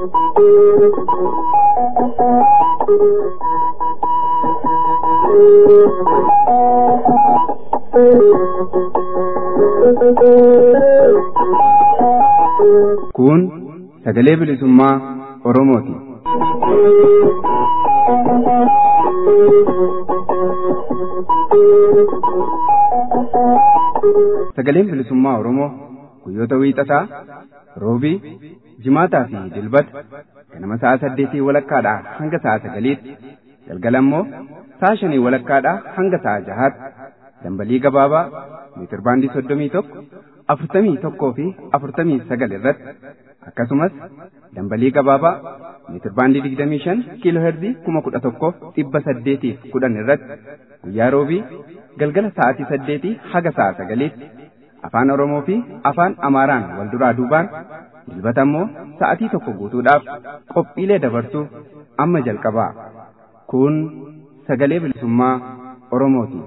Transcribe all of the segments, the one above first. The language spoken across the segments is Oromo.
Kun sagalee bilisummaa Oromooti. Sagaleen bilisummaa Oromoo guyyoota wiixataa, roobii, jimaataa fi dilbata ganama sa'a saddeetii walakkaadhaa hanga sa'a sagaliitti galgala immoo sa'a shanii walakkaadhaa hanga sa'a jahaatti dambalii gabaabaa meetir baandii soddomii tokko afurtamii tokkoo fi afurtamii sagal irratti akkasumas dambalii gabaabaa meetir baandii digdamii shan kiiloo herzii kuma kudha tokkoof dhibba saddeetiif kudhan irratti guyyaa roobii galgala sa'aatii saddeetii haga sa'a sagaliitti afaan oromoo fi afaan amaaraan wal duraa duubaan dilbata immoo sa'atii tokko guutuudhaaf qophiilee dabarsuuf amma jalqabaa kun sagalee bilisummaa oromooti.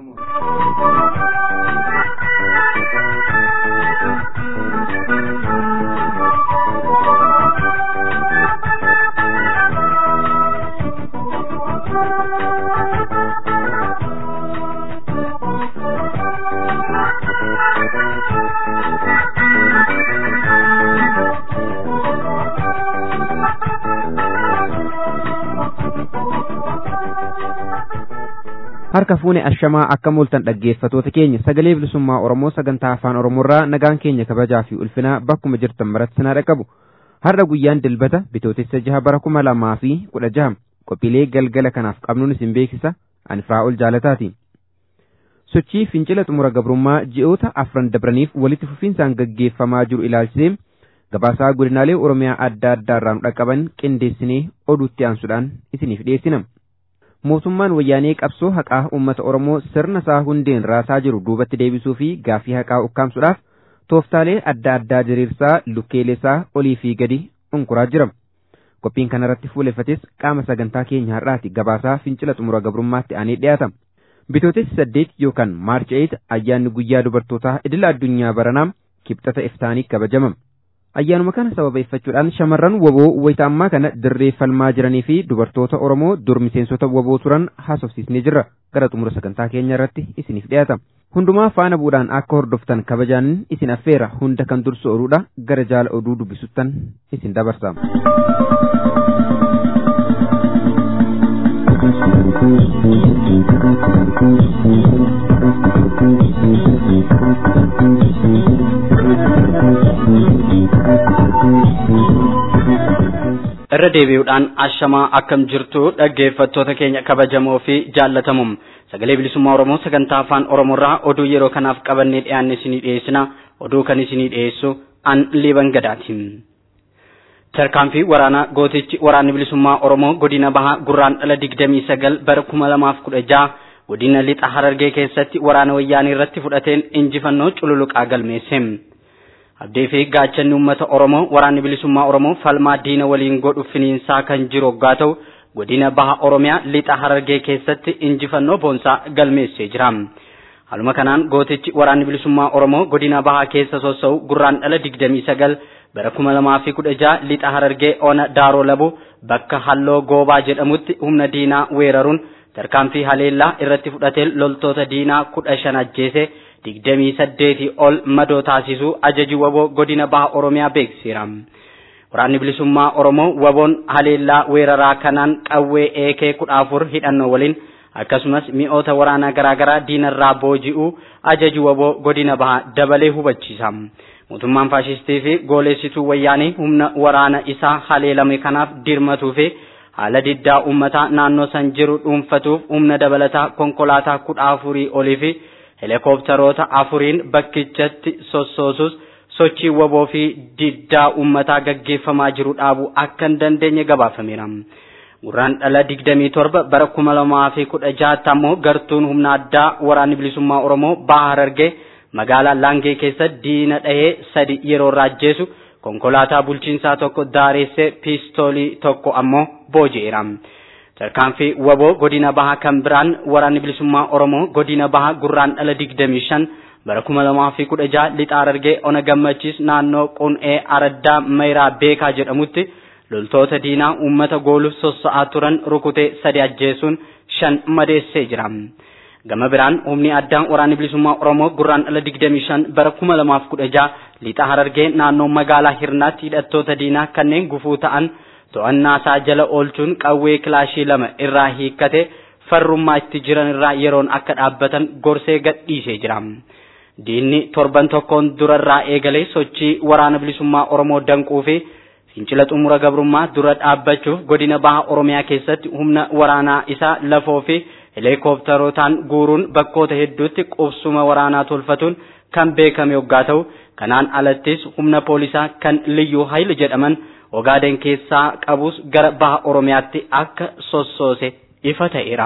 harka fuune ashamaa akka mul'atan dhaggeeffatoota keenya sagalee bilisummaa oromoo sagantaa afaan oromoorraa nagaan keenya kabajaa fi ulfinaa bakkuma jirtan maratti sinaa dhaqqabu har'a guyyaan dilbata bitootessa jaha bara kuma lamaa fi kudha jaha qophiilee galgala kanaaf qabnuun isin beeksisa ani ol jaalataati. sochii fincila xumura gabrummaa ji'oota afran dabraniif walitti fufiinsaan gaggeeffamaa jiru ilaalchisee gabaasaa godinaalee oromiyaa adda addaa irraa nu dhaqqaban qindeessinee oduutti aansuudhaan isiniif dhiyeessina. mootummaan wayyaanee qabsoo haqaa uummata oromoo sirna isaa hundeen raasaa jiru duubatti deebisuu fi gaaffii haqaa ukkaamsuudhaaf tooftaalee adda addaa diriirsaa lukkeelesaa olii fi gadi unkuraa jira. Qophiin kanarratti fuuleffates qaama sagantaa keenya har'aati gabaasaa fincila xumura gabrummaatti aanee dhiyaata. Bitootessi saddeet yookaan maarchi eeyit ayyaanni guyyaa dubartootaa idila addunyaa baranaa kibxata iftaanii kabajama. Ayyaanuma kana sababeeffachuudhaan shamarran waboo wayita ammaa kana dirree falmaa jiranii fi dubartoota Oromoo dur miseensota waboo turan haasofsiisnee jirra. Gara xumura sagantaa keenya irratti isiniif dhiyaata. Hundumaa faana bu'uudhaan akka hordoftan kabajaan isin affeera hunda kan dursu oduudha gara jaala oduu dubbisuttan isin dabarsa. irra deebi'uudhaan ashamaa akkam jirtu dhaggeeffattoota keenya kabajamoo fi jaallatamuum sagalee bilisummaa oromoo sagantaa afaan oromoorraa oduu yeroo kanaaf qabannee dhiyaanne isinii dhiyeessina oduu kan isinii dhiyeessu an liiban gadaati. tarkaanfii waraanaa gootichi waraanni bilisummaa oromoo godina bahaa gurraan dhala digdamii sagal bara kuma lamaaf kudha jaha godina lixa harargee keessatti waraana wayyaanii irratti fudhateen injifannoo cululuqaa galmeesse. abdii fi gaachanni uummata oromoo waraanni bilisummaa oromoo falmaa diina waliin godhu finiinsaa kan jiru hoggaa ta'u godina baha oromiyaa lixa harargee keessatti injifannoo boonsaa galmeessee jira. Haaluma kanaan gootichi waraanni bilisummaa oromoo godina bahaa keessa sossa'u gurraan dhala digdamii sagal bara kuma lamaa fi kudha jaha lixa harargee ona daaroo labu bakka halloo goobaa jedhamutti humna diinaa weeraruun tarkaanfii haleellaa irratti fudhatee loltoota diinaa kudha shan ajjeese. digdamii saddeetii ol madoo taasisuu ajaji waboo godina baha oromiyaa beeksiseera. Waraanni bilisummaa Oromoo waboon haleellaa weeraraa kanaan qawwee eekee kudha afur hidhannoo waliin akkasumas mi'oota waraanaa garaagaraa diinarraa booji'uu ajaji waboo godina baha dabalee hubachiisa. Mootummaan faashistii fi gooleessituu wayyaanii humna waraana isaa haleelame kanaaf dirmatuu fi haala diddaa uummataa naannoo san jiru dhuunfatuuf humna dabalataa konkolaataa kudha afurii olii fi helikopteroota afuriin bakkichatti sossoosus sochii waboo fi diddaa uummataa gaggeeffamaa jiru dhaabuu akka hin dandeenye gabaafameera. Gurraan dhala digdamii torba bara kuma lamaa fi kudha jahaatti ammoo gartuun humna addaa waraanni bilisummaa Oromoo baha Harargee magaalaa Laangee keessa diina dhahee sadi yeroo raajjeessu konkolaataa bulchiinsaa tokko daareessee piistoolii tokko ammoo booji'eera. tarkaanfii waboo godina bahaa kan biraan waraanni bilisummaa oromoo godina bahaa gurraan dhala digdamii shan bara kuma lamaa fi kudha jaha lixa harargee ona gammachiis naannoo qun'ee araddaa mayiraa beekaa jedhamutti loltoota diinaa uummata gooluuf sossa'aa turan rukutee sadi ajjeesuun shan madeessee jira. Gama biraan humni addaa waraana bilisummaa Oromoo gurraan ala 25 bara 2016 lixa harargee naannoo magaalaa Hirnaatti hidhattoota diinaa kanneen gufuu ta'an to'annaa isaa jala oolchuun qawwee kilaashii lama irraa hiikkate farrummaa itti jiran irraa yeroon akka dhaabbatan gorsee gadhiisee jira. Diinni torban tokkoon durarraa eegalee sochii waraana bilisummaa Oromoo danquu fi fincila xumura gabrummaa dura dhaabbachuuf godina baha Oromiyaa keessatti humna waraanaa isaa lafoo fi heelikooptarotaan guuruun bakkoota hedduutti qubsuma waraanaa tolfatuun kan beekame yoggaa ta'u kanaan alattis humna poolisaa kan liyyuu hayil jedhaman ogaaden keessaa qabus gara baha Oromiyaatti akka sossoose ifa ta'eera.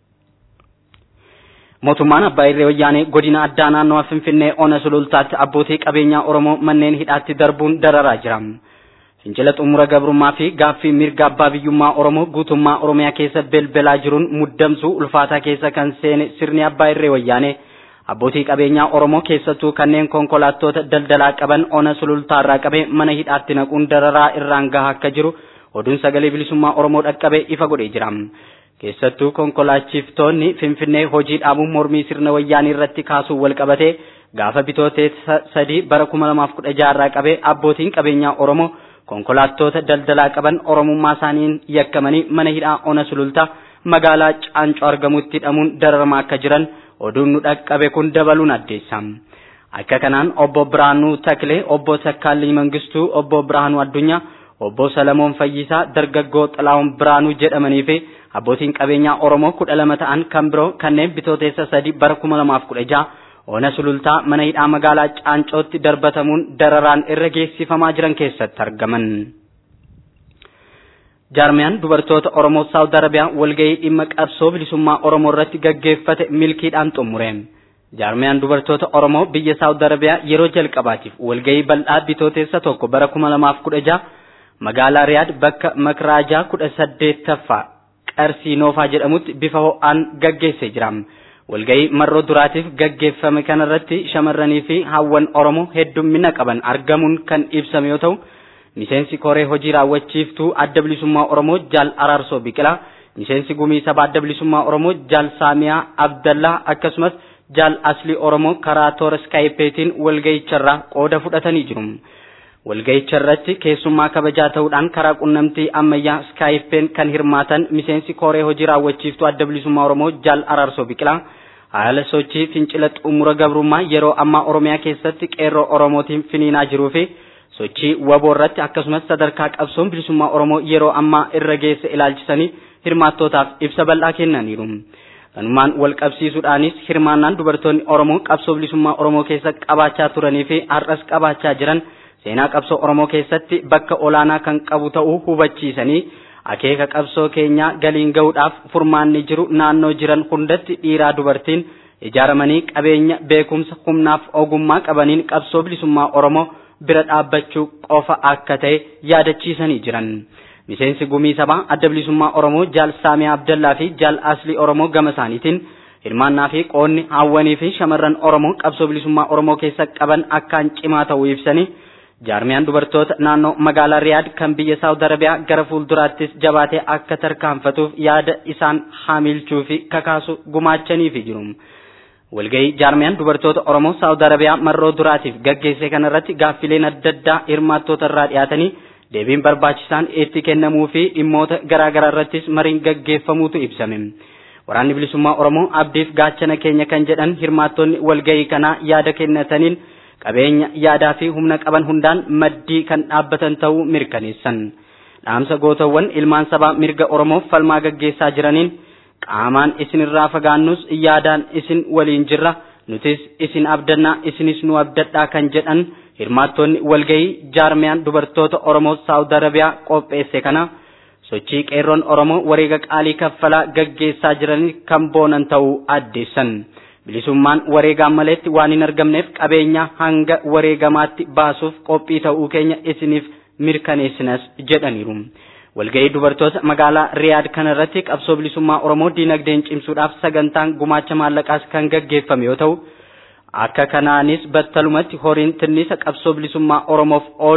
Mootummaan Abbaa Irree Wayyaanee godina addaa naannoo Finfinnee Ona Sulultaatti abbootii qabeenyaa Oromoo manneen hidhaatti darbuun dararaa jira. Fincila xumura gabrummaa fi gaaffii mirga abbaa biyyummaa Oromoo guutummaa Oromiyaa keessa belbelaa jiruun muddamsuu ulfaataa keessa kan seene sirni Abbaa Irree Wayyaanee abbootii qabeenyaa Oromoo keessattuu kanneen konkolaattota daldalaa qaban Ona Sulultaarraa qabee mana hidhaatti naquun dararaa irraan gahaa akka jiru oduun sagalee bilisummaa Oromoo dhaqqabee ifa godhee jira. keessattuu konkolaachiftonni finfinnee hojii dhaabuun mormii sirna wayyaanii irratti kaasuun wal qabatee gaafa bitootee sadii bara kuma lamaaf kudha jaarraa qabee abbootiin qabeenyaa oromoo konkolaattota daldalaa qaban oromummaa isaaniin yakkamanii mana hidhaa ona sulultaa magaalaa caancoo argamutti hidhamuun dararamaa akka jiran oduun nu dhaqqabe kun dabaluun addeessa. Akka kanaan obbo Biraanuu Taklee, obbo Takkaalii Mangistuu, obbo Biraanuu Addunyaa, obbo Salamoon Fayyisaa, dargaggoo Xalaawun Biraanuu jedhamanii fi abbootiin qabeenyaa Oromoo kudha lama ta'an kan biroo kanneen bitooteessa sadi bara kuma lamaaf kudha jaha ona sulultaa mana hidhaa magaalaa Caancootti darbatamuun dararaan irra geessifamaa jiran keessatti argaman. Jaarmiyaan dubartoota Oromoo Saawud Arabiyaa walgahii dhimma qabsoo bilisummaa Oromoo irratti gaggeeffate milkiidhaan xumure. Jaarmiyaan dubartoota Oromoo biyya Saawud Arabiyaa yeroo jalqabaatiif walgahii bal'aa bitooteessa tokko bara kuma lamaaf kudha jaha magaalaa Riyaad bakka Makraajaa kudha saddeettaffaa qarsii noofaa jedhamutti bifa ho'aan gaggeessee jira. Walgahii marroo duraatiif gaggeeffame kanarratti shamarranii fi hawwan Oromoo heddummina qaban argamuun kan ibsame yoo ta'u, miseensi koree hojii raawwachiiftuu adda bilisummaa Oromoo Jaal Araarsoo Biqilaa, miseensi gumii sabaa adda bilisummaa Oromoo Jaal Saamiyaa Abdallaa akkasumas Jaal Aslii Oromoo karaa toora skaayipeetiin walgahicharraa qooda fudhatanii jiru. walga'icha irratti keessummaa kabajaa ta'uudhaan karaa qunnamtii ammayyaa skaayippeen kan hirmaatan miseensi koree hojii raawwachiiftuu adda bilisummaa oromoo jaal araarsoo biqilaa haala sochii fincila xumura gabrummaa yeroo ammaa oromiyaa keessatti qeerroo oromootiin finiinaa jiruu fi sochii waboo irratti akkasumas sadarkaa qabsoon bilisummaa oromoo yeroo ammaa irra geesse ilaalchisanii hirmaattootaaf ibsa bal'aa kennaniiru. kanumaan wal qabsiisuudhaanis hirmaannaan dubartoonni oromoo qabsoo bilisummaa oromoo keessa qabaachaa turanii fi har'as qabaachaa jiran seenaa qabsoo oromoo keessatti bakka olaanaa kan qabu ta'uu hubachiisanii akeeka qabsoo keenyaa galiin gahuudhaaf furmaanni jiru naannoo jiran hundatti dhiiraa dubartiin ijaaramanii qabeenya beekumsa humnaaf ogummaa qabaniin qabsoo bilisummaa oromoo bira dhaabbachuu qofa akka ta'e yaadachiisanii jiran. miseensi gumii sabaa adda bilisummaa oromoo jaal saamiyaa abdallaa fi jaal aslii oromoo gama isaaniitiin hirmaannaa fi qoonni hawwanii fi shamarran oromoo qabsoo bilisummaa oromoo keessa qaban akkaan cimaa ta'uu ibsanii jaarmiyaan dubartoota naannoo magaalaa riyaad kan biyya saawud arabiyaa gara fuulduraattis jabaatee akka tarkaanfatuuf yaada isaan haamilchuu fi kakaasu gumaachanii fi jiru. walgahii jaarmiyaan dubartoota oromoo saawud arabiyaa marroo duraatiif gaggeesse kanarratti gaaffileen adda addaa hirmaattoota irraa dhiyaatanii deebiin barbaachisaan itti kennamuu fi dhimmoota garaa garaa irrattis mariin gaggeeffamuutu ibsame. Waraanni bilisummaa Oromoo abdiif gaachana keenya kan jedhan hirmaattonni walgahii kanaa yaada kennataniin qabeenya yaadaa fi humna qaban hundaan maddii kan dhaabbatan ta'uu mirkaneessan. Dhaamsa gootawwan ilmaan sabaa mirga Oromoof falmaa gaggeessaa jiraniin qaamaan isinirraa fagaannus yaadaan isin waliin jirra nutis isin abdannaa isinis nu abdadhaa kan jedhan hirmaattonni walgahii jaarmiyaan dubartoota Oromoo Saawud Arabiyaa qopheesse kana sochii qeerroon Oromoo wareega qaalii kaffalaa gaggeessaa jiranii kan boonan ta'uu addeessan. Bilisummaan wareegaan maleetti waan hin argamneef qabeenya hanga wareegamaatti baasuuf qophii ta'uu keenya isiniif mirkaneessinas jedhaniiru. Walgahii dubartoota magaalaa Riyaad kanarratti qabsoo bilisummaa Oromoo diinagdeen cimsuudhaaf sagantaan gumaacha maallaqaas kan gaggeeffame yoo ta'u, akka kanaanis battalumatti horiin tinnisa qabsoo bilisummaa Oromoof oolu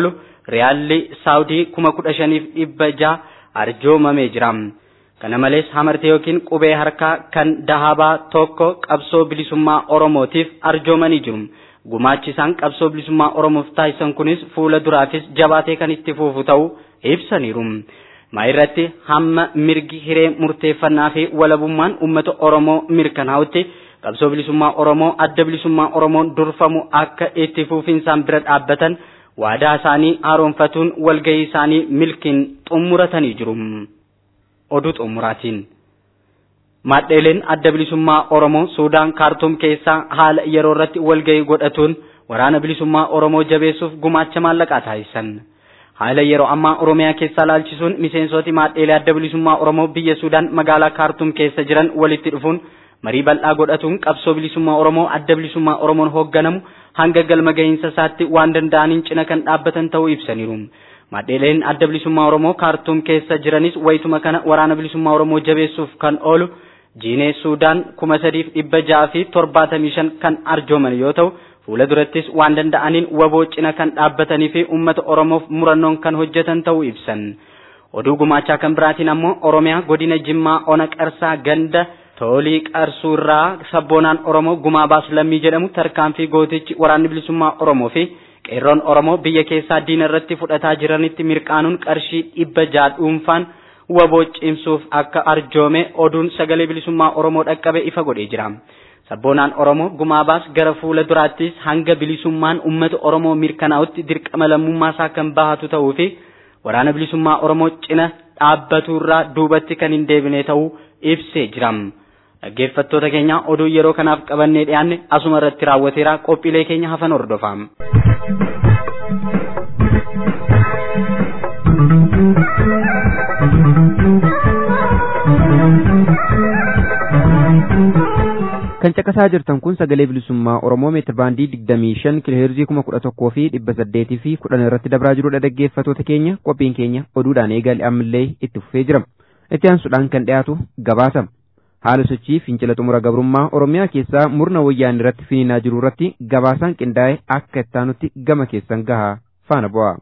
riyaalli saawudii kuma kudha shaniif dhibba jaha arjoomamee jira. Kana malees hamartee yookiin qubee harkaa kan dahabaa tokko qabsoo bilisummaa Oromootiif arjoomanii jiru. Gumaachi isaan qabsoo bilisummaa Oromoof taasisan kunis fuula duraafis jabaatee kan itti fufu ta'uu ibsaniiru. maa irratti hamma mirgi hiree murteeffannaa fi walabummaan uummata Oromoo mirkanaa'utti qabsoo bilisummaa Oromoo adda bilisummaa Oromoon durfamu akka itti fufinsaan bira dhaabbatan waadaa isaanii haaromfatuun walgahii isaanii milkiin xumuratanii jiru. Oduu xumuraatiin. Maadheeleen adda bilisummaa Oromoo Suudaan Kaartuum keessaa haala yeroo irratti walgahii godhatuun waraana bilisummaa Oromoo jabeessuuf gumaacha maallaqaa taasisan. haala yeroo ammaa oromiyaa keessaa laalchisuun miseensoti maadheelee adda bilisummaa oromoo biyya suudaan magaalaa kaartuum keessa jiran walitti dhufuun marii bal'aa godhatuun qabsoo bilisummaa oromoo adda bilisummaa oromoon hoogganamu hanga galma gahiinsa isaatti waan danda'aniin cina kan dhaabbatan ta'uu ibsaniiru. Maadheeleen adda bilisummaa oromoo kaartuum keessa jiranis wayituma kana waraana bilisummaa oromoo jabeessuuf kan oolu jiinee suudaan kuma sadiif dhibba ja'a fi torbaatamii shan kan arjooman yoo ta'u fuula durattis waan danda'aniin waboo cina kan dhaabbatanii fi uummata oromoof murannoon kan hojjetan ta'uu ibsan oduu gumaachaa kan biraatiin ammoo oromiyaa godina jimmaa ona qarsaa ganda toolii qarsuurraa sabboonaan oromoo gumaa baasu lammii jedhamu tarkaanfii gootichi waraanni bilisummaa oromoo fi qeerroon oromoo biyya keessaa diina irratti fudhataa jiranitti mirqaanuun qarshii dhibba ja'a dhuunfaan waboo cimsuuf akka arjoome oduun sagalee bilisummaa oromoo dhaqqabe ifa godhee jira. sabboonaan oromoo gumaa baas gara fuula duraattis hanga bilisummaan uummata oromoo mirkanaa'utti dirqama lammummaa isaa kan bahatu ta'uu fi waraana bilisummaa oromoo cina dhaabbaturraa duubatti kan hin deebine ta'uu ibsee jira. Dhaggeeffattoota keenya oduu yeroo kanaaf qabannee dhiyaanne asuma irratti raawwateera qophiilee keenya hafan hordofaa. kan caqasaa jirtan kun sagalee bilisummaa oromoo meetir baandii digdamii shan kiloheerzii kuma kudha tokkoo fi dhibba saddeetii fi kudhan irratti dabraa jirudha dhaggeeffatoota keenya qophiin keenya oduudhaan eegale ammallee itti fufee jira itti aansuudhaan kan dhiyaatu gabaasa haala sochii fincila xumura gabrummaa oromiyaa keessaa murna wayyaan irratti finiinaa jiru irratti gabaasaan qindaa'e akka ittaanutti gama keessan gahaa faana bu'a.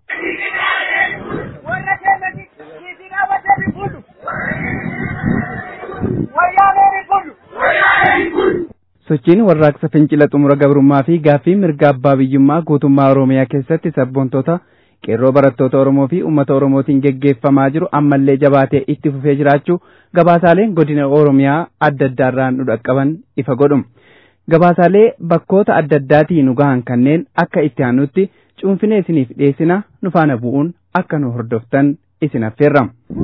sochiin warraaqsa fincila xumura gabrummaa fi gaaffii mirga abbaa biyyummaa guutummaa oromiyaa keessatti sabboontoota qeerroo barattoota oromoo fi uummata oromootiin geggeeffamaa jiru ammallee jabaatee itti fufee jiraachuu gabaasaaleen godina oromiyaa adda addaarraan nu dhaqqaban ifa godhum gabaasaalee bakkoota adda addaatii nu gahan kanneen akka itti aanutti cuunfinee isiniif dhiyeessina nu faana bu'uun akka nu hordoftan isin affeerra.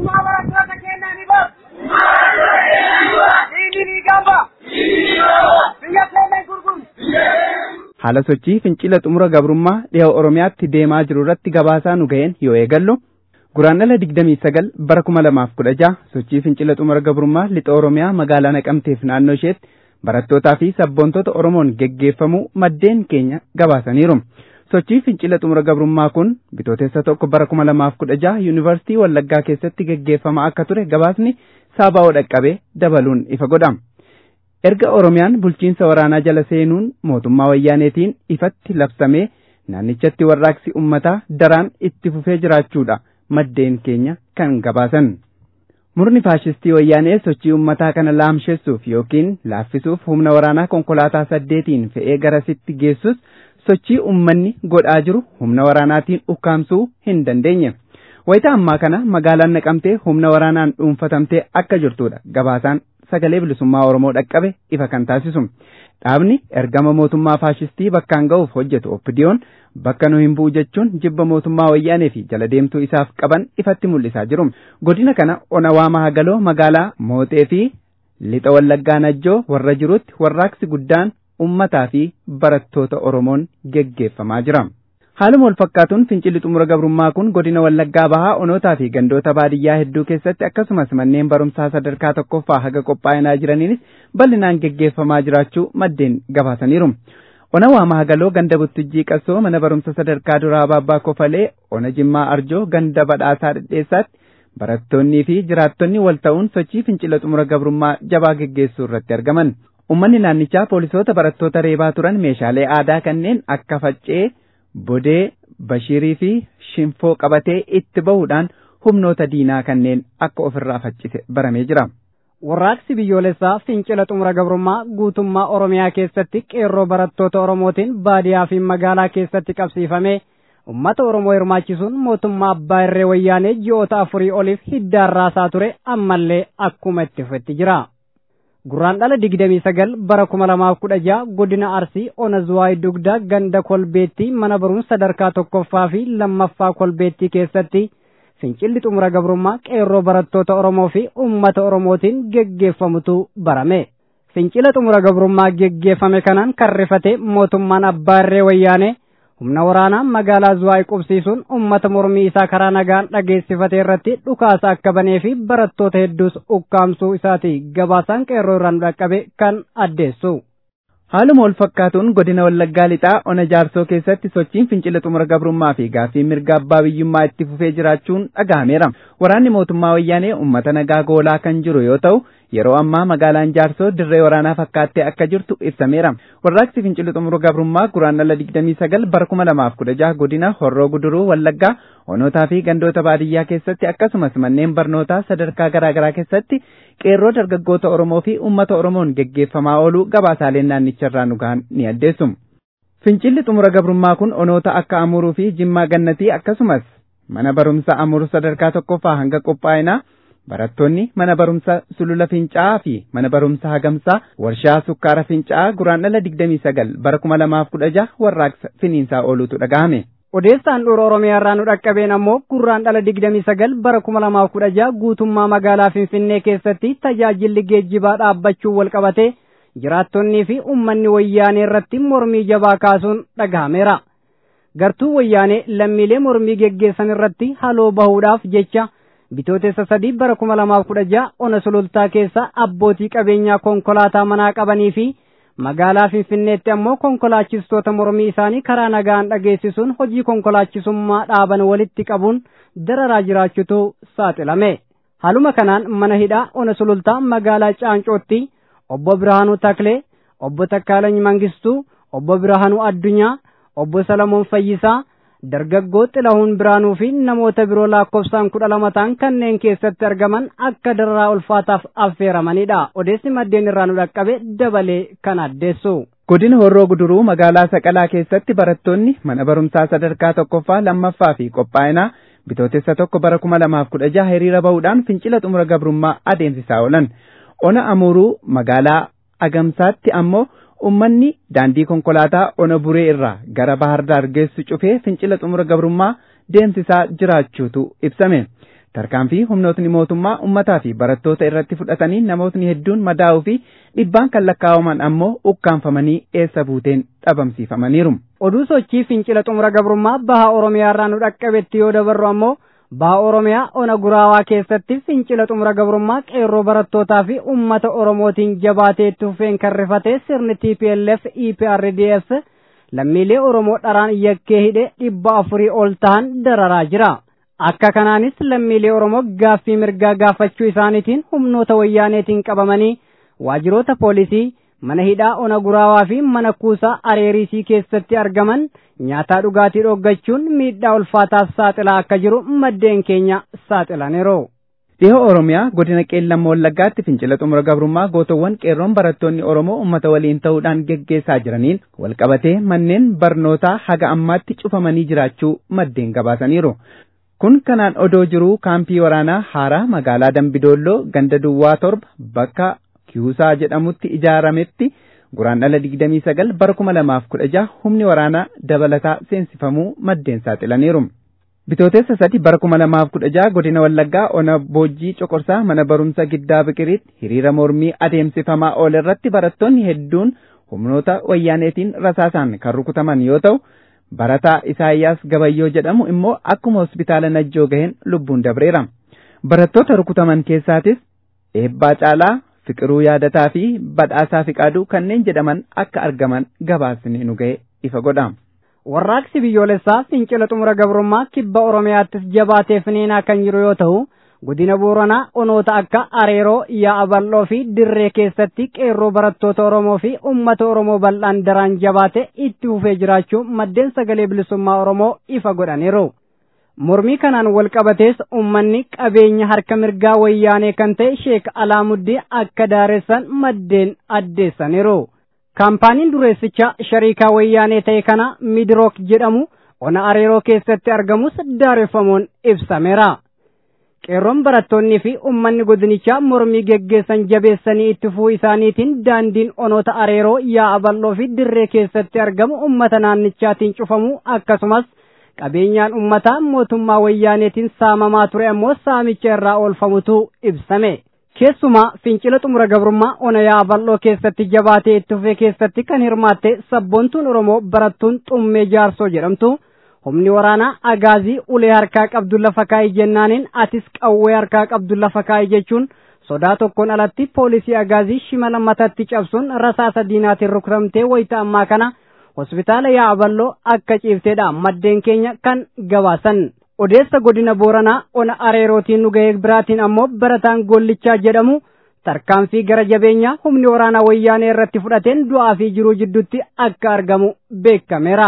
haala sochii fincila xumura gabrummaa dhiha oromiyaatti deemaa jiru irratti gabaasaa nu ga'een yoo eegallu guraandhala digdamii sagal bara kuma lamaaf kudha jaha sochii fincila xumura gabrummaa lixa oromiyaa magaalaa naqamteef naannoo isheetti barattootaa fi sabboontoota oromoon geggeeffamuu maddeen keenya gabaasaniiru. sochii fincila xumura gabrummaa kun bitootessa tokko bara kuma lamaaf kudha jaha yuunivarsiitii wallaggaa keessatti geggeeffamaa akka ture gabaasni saabaa'oo dhaqqabee dabaluun ifa godha. erga oromiyaan bulchiinsa waraanaa jala seenuun mootummaa wayyaaneetiin ifatti labsamee naannichatti warraaqsi ummataa daraan itti fufee jiraachuudha maddeen keenya kan gabaasan. Murni faashistii wayyaanee sochii ummataa kana laamsheessuuf yookiin laaffisuuf humna waraanaa konkolaataa saddeetiin fe'ee garasitti geessus sochii ummanni godhaa jiru humna waraanaatiin ukkaamsuu hin dandeenye. Wayita ammaa kana magaalaan naqamtee humna waraanaan dhuunfatamtee akka jirtudha gabaasaan sagalee bilisummaa Oromoo dhaqqabe ifa kan taasisu. Dhaabni ergama mootummaa faashistii bakkaan ga'uuf hojjetu oppidiyoon bakka nu hin bu'u jechuun jibba mootummaa wayyaanee fi jala deemtuu isaaf qaban ifatti mul'isaa jiru. Godina kana Onawaa Mahagaloo magaalaa Mooxee fi Lixa Wallaggaa Najjoo warra jirutti warraaqsi guddaan ummataa fi barattoota Oromoon geggeeffamaa jira. Haaluma wal fakkaatuun fincilli xumura gabrummaa kun godina Wallaggaa Bahaa onootaa fi gandoota baadiyyaa hedduu keessatti akkasumas manneen barumsaa sadarkaa tokkoffaa haga qophaa'inaa jiraniinis bal'inaan geggeeffamaa jiraachuu maddeen gabaasaniiru. Ona Waamaa Hagaloo ganda Buttujjii Qassoo mana barumsa sadarkaa duraa Abaabbaa Kofalee Ona Jimmaa Arjoo ganda Badhaasaa Dhedheessaatti barattoonnii fi jiraattonni wal ta'uun sochii fincila xumura gabrummaa jabaa geggeessuu irratti argaman. Uummanni naannichaa poolisoota barattoota reebaa turan meeshaalee aadaa kanneen akka faccee bodee Bashiirii fi Shinfoo qabatee itti bahuudhaan humnoota diinaa kanneen akka ofirraa faccise baramee jira. Warraaqsi biyyoolessaa fincila xumura gabrummaa guutummaa Oromiyaa keessatti qeerroo barattoota Oromootiin baadiyaa fi magaalaa keessatti qabsiifame ummata Oromoo hirmaachisuun mootummaa abbaa irree wayyaanee ji'oota afurii oliif hiddaan raasaa ture ammallee akkuma itti fufetti jira. Gurraan dhala digdamii sagal bara kuma lamaaf kudha jaha godina Arsii ona Zuwaay Dugdaa ganda kolbeettii mana barumsa sadarkaa tokkoffaa fi lammaffaa kolbeettii keessatti fincilli xumura gabrummaa qeerroo barattoota Oromoo fi uummata Oromootiin geggeeffamutu barame. Fincila xumura gabrummaa geggeeffame kanaan kan rifate mootummaan abbaa irree wayyaanee humna waraanaa magaalaa Zuwaay qubsiisuun uummata mormii isaa karaa nagaan dhageessifate irratti dhukaasa akka banee fi barattoota hedduus ukkaamsuu isaati gabaasaan qeerroo irraan dhaqqabe kan addeessu. Haaluma wal fakkaatuun godina Wallaggaa lixaa ona jaarsoo keessatti sochiin fincila xumura gabrummaa fi gaaffii mirga abbaa biyyummaa itti fufee jiraachuun dhagahameera. Waraanni mootummaa wayyaanee uummata nagaa goolaa kan jiru yoo ta'u yeroo ammaa magaalaan jaarsoo dirree waraanaa fakkaattee akka jirtu ibsameera. Warraaqsi fincila xumura gabrummaa guraan dhala digdamii sagal bara kuma lamaaf kudha jaha godina horroo guduruu Wallaggaa onotaa fi gandoota baadiyyaa keessatti akkasumas manneen barnootaa sadarkaa garaa garaa keessatti qeerroo dargaggoota Oromoo fi uummata Oromoon geggeeffamaa ooluu gabaasaaleen naannicharraa nu gahan ni addeessu. Fincilli xumura gabrummaa kun onoota akka Amuruu fi Jimmaa Gannatii akkasumas mana barumsa Amuruu sadarkaa tokkoffaa hanga qophaa'inaa barattoonni mana barumsa Sulula Fincaa'aa fi mana barumsa Hagamsaa warshaa sukkaara Fincaa'aa guraan dhala digdamii sagal bara kuma lamaaf kudha jaha warraaqsa finiinsaa ooluutu dhaga'ame. Odeessaan dhuura Oromiyaa irraa nu dhaqqabeen ammoo gurraan dhala digdamii sagal bara kuma lamaaf kudha jaha guutummaa magaalaa Finfinnee keessatti tajaajilli geejjibaa dhaabbachuun wal qabate jiraattonnii fi uummanni wayyaanee irratti mormii jabaa kaasuun dhagahameera. Gartuu wayyaanee lammiilee mormii geggeessan irratti haloo bahuudhaaf jecha bitootessa sadii bara kuma lamaaf kudha jaha ona sulultaa keessa abbootii qabeenyaa konkolaataa manaa qabanii fi magaalaa Finfinneetti ammoo konkolaachistoota mormii isaanii karaa nagaan dhageessisuun hojii konkolaachisummaa dhaaban walitti qabuun dararaa jiraachuutu saaxilame. Haaluma kanaan mana hidhaa ona sulultaa magaalaa Caancootti obbo Birhaanuu Taklee, obbo Takkaalany Mangistuu, obbo Birhaanuu Addunyaa, obbo Salamoon Fayyisaa, dargaggoo Xilahuun Biraanuu fi namoota biroo lakkoofsaan kudha lama ta'an kanneen keessatti argaman akka dararaa ulfaataaf affeeramanidha. Odeessi maddeen irraa nu dhaqqabe dabalee kan addeessu. Godina Horroo Guduruu magaalaa Saqalaa keessatti barattoonni mana barumsaa sadarkaa tokkoffaa lammaffaa fi qophaa'inaa bitootessa tokko bara kuma lamaaf kudha jaha hiriira bahuudhaan fincila xumura gabrummaa adeemsisaa oolan. Ona Amuruu magaalaa Agamsaatti ammoo ummanni daandii konkolaataa ona buree irraa gara bahar daar geessu cufee fincila xumura gabrummaa deemsisaa jiraachuutu ibsame. Tarkaanfii humnootni mootummaa ummataa fi barattoota irratti fudhatanii namootni hedduun madaa'uu fi dhibbaan kan lakkaa'aman ammoo ukkaanfamanii eessa buuteen dhabamsiifamaniiru. Oduu sochii fincila xumura gabrummaa baha Oromiyaa irraa nu dhaqqabetti yoo dabarru ammoo baha Oromiyaa ona guraawaa keessatti fincila xumura gabrummaa qeerroo barattootaa fi uummata Oromootiin jabaatee itti fufeen kan rifate sirni TPLF EPRDF lammiilee Oromoo dharaan yakkee hidhe dhibba afurii ol ta'an dararaa jira. Akka kanaanis lammiilee Oromoo gaaffii mirgaa gaafachuu isaaniitiin humnoota wayyaaneetiin qabamanii waajjiroota poolisii mana hidhaa ona guraawaa fi mana kuusaa areerisii keessatti argaman nyaataa dhugaatii dhoggachuun miidhaa ulfaataaf saaxilaa akka jiru maddeen keenya saaxilaniiru. Dhihoo Oromiyaa godina Qeellam Wallaggaatti fincila xumura gabrummaa gootowwan qeerroon barattoonni Oromoo uummata waliin ta'uudhaan geggeessaa jiraniin walqabatee manneen barnootaa haga ammaatti cufamanii jiraachuu maddeen gabaasaniiru. Kun kanaan odoo jiruu kaampii waraanaa haaraa magaalaa Dambidoolloo ganda Duwwaa torba bakka Kiusaa jedhamutti ijaarametti guraan dhala digdamii sagal bara kuma lamaaf kudha jaha humni waraanaa dabalataa seensifamuu maddeen saaxilaniiru. Bitootessa sadi bara kuma lamaaf kudha jaha godina Wallaggaa ona boojjii coqorsaa mana barumsa giddaa biqiriitti hiriira mormii adeemsifamaa oole irratti barattoonni hedduun humnoota wayyaaneetiin rasaasaan kan rukutaman yoo ta'u barataa Isaayyaas Gabayyoo jedhamu immoo akkuma hospitaala Najjoo gaheen lubbuun dabreera. Barattoota rukutaman keessaatis eebbaa caalaa Fiqiruu yaadataa fi badhaasaa fiqaaduu kanneen jedhaman akka argaman gabaasni nu ga'e ifa godha. Warraaqsi biyyoolessaa fincila xumura gabrummaa kibba Oromiyaattis jabaatee finiinaa kan jiru yoo ta'u, godina booranaa onoota akka areeroo yaa'a bal'oo fi dirree keessatti qeerroo barattoota oromoo fi ummata oromoo bal'aan daraan jabaate itti fufee jiraachuu maddeen sagalee bilisummaa oromoo ifa godhaniiru. mormii kanaan wal qabatees ummanni qabeenya harka mirgaa wayyaanee kan ta'e sheek alaamuddin akka daaressan maddeen addeessaniiru. kaampaaniin dureessicha shariikaa wayyaanee ta'e kana midrook jedhamu ona areeroo keessatti argamus daareffamuun ibsameera. qeerroon barattoonnii fi ummanni godinichaa mormii geggeessan jabeessanii itti fufuu isaaniitiin daandiin onoota areeroo yaa'a bal'oo fi dirree keessatti argamu ummata naannichaatiin cufamuu akkasumas qabeenyaan ummataa mootummaa wayyaaneetiin saamamaa ture ammoo saamicha irraa oolfamutu ibsame. Keessumaa fincila xumura gabrummaa ona yaa'a bal'oo keessatti jabaatee itti fufee keessatti kan hirmaatte sabboontuun Oromoo barattuun xummee jaarsoo jedhamtu. humni waraanaa agaazii ulee harkaa qabdu lafa kaa'ii jennaaniin atis qawwee harkaa qabdu lafa kaa'ii jechuun sodaa tokkoon alatti poolisii agaazii shimala matatti cabsuun rasaasa diinaatiin rukutamtee wayita ammaa kana hospitaala yaa'a bal'oo akka ciifteedha maddeen keenya kan gabaasan. odeessa godina booranaa ona areerootiin nu ga'ee biraatiin ammoo barataan gollichaa jedhamu tarkaanfii gara jabeenyaa humni waraanaa wayyaanee irratti fudhateen du'aa fi jiruu jidduutti akka argamu beekameera.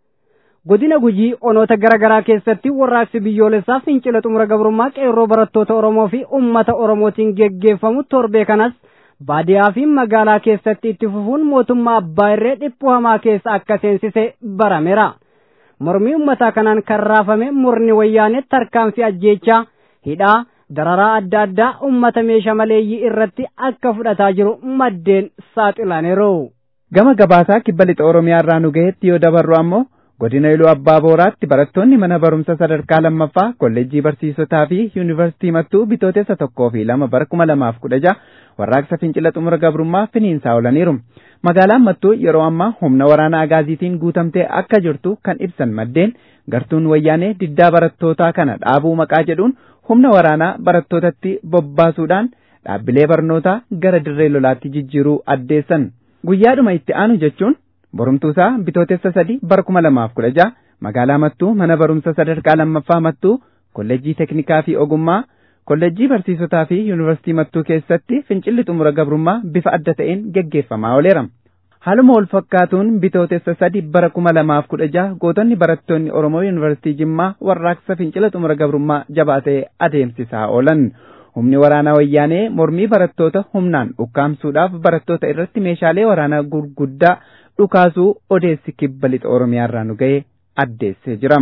godina gujii onoota garaa garaa keessatti warraaqsi biyyoolessaa fincila xumura gabrummaa qeerroo barattoota oromoo fi ummata oromootiin geggeeffamu torbee kanas baadiyaa fi magaalaa keessatti itti fufuun mootummaa abbaa irree dhiphuu hamaa keessa akka seensise barameera mormii ummataa kanaan kan raafame murni wayyaanee tarkaanfii ajjeechaa hidhaa dararaa adda addaa ummata meeshaa maleeyyii irratti akka fudhataa jiru maddeen saaxilaniiru. gama gabaasaa kibba lixa oromiyaa irraa nu gaheetti yoo dabarru ammoo godina iluu abbaa booraatti barattoonni mana barumsa sadarkaa lammaffaa kolleejjii barsiisotaa fi yuunivarsiitii mattuu bitootessa tokkoo fi lama bara kuma lamaaf kudha jaha warraaqsa fincila xumura gabrummaa finiinsaa oolaniiru. Magaalaan mattuu yeroo ammaa humna waraana agaaziitiin guutamtee akka jirtu kan ibsan maddeen gartuun wayyaanee diddaa barattootaa kana dhaabuu maqaa jedhuun humna waraanaa barattootatti bobbaasuudhaan dhaabbilee barnootaa gara dirree lolaatti jijjiiruu addeessan. Guyyaadhuma itti aanu jechuun borumtuusaa bitootessa sadi bara kuma lamaaf kudha jaha magaalaa mattuu mana barumsa sadarkaa lammaffaa mattuu kolleejjii teknikaa fi ogummaa kolleejjii barsiisotaa fi yuunivarsiitii mattuu keessatti fincilli xumura gabrummaa bifa adda ta'een geggeeffamaa ooleera. Haaluma wal fakkaatuun bitootessa sadi bara kuma lamaaf kudha jaha gootonni barattoonni Oromoo yuunivarsiitii Jimmaa warraaqsa fincila xumura gabrummaa jabaatee adeemsisaa oolan. Humni waraanaa wayyaanee mormii barattoota humnaan ukkaamsuudhaaf barattoota irratti meeshaalee waraanaa gurguddaa dhukaasuu odeessi kibba lixa Oromiyaa irraa nu ga'e addeessee jira.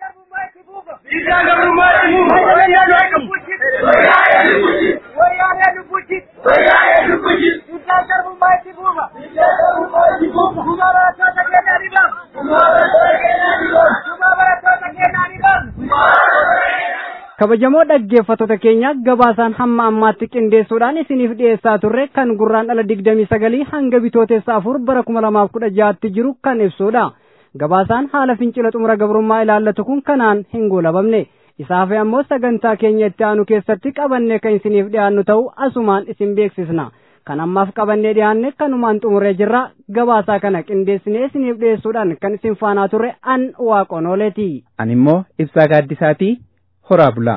kabajamoo dhaggeeffattoota keenya gabaasaan hamma ammaatti qindeessuudhaan isiniif dhiyeessaa turre kan gurraan dhala digdamii sagalii hanga bitootessa afur bara kuma lamaaf kudha jaatti jiru kan ibsudha gabaasaan haala fincila xumura gabrummaa ilaallatu kun kanaan hin goolabamne isaaf ammoo sagantaa keenya itti aanu keessatti qabannee kan isiniif dhiyaannu ta'u asumaan isin beeksisna kan ammaaf qabannee dhiyaanne kanumaan xumuree jirra gabaasaa kana qindeessinee isiniif dhiyeessuudhaan kan isin faanaa turre an waaqonooleeti. Ani immoo ibsaa gaaddisaatii horaa bulaa.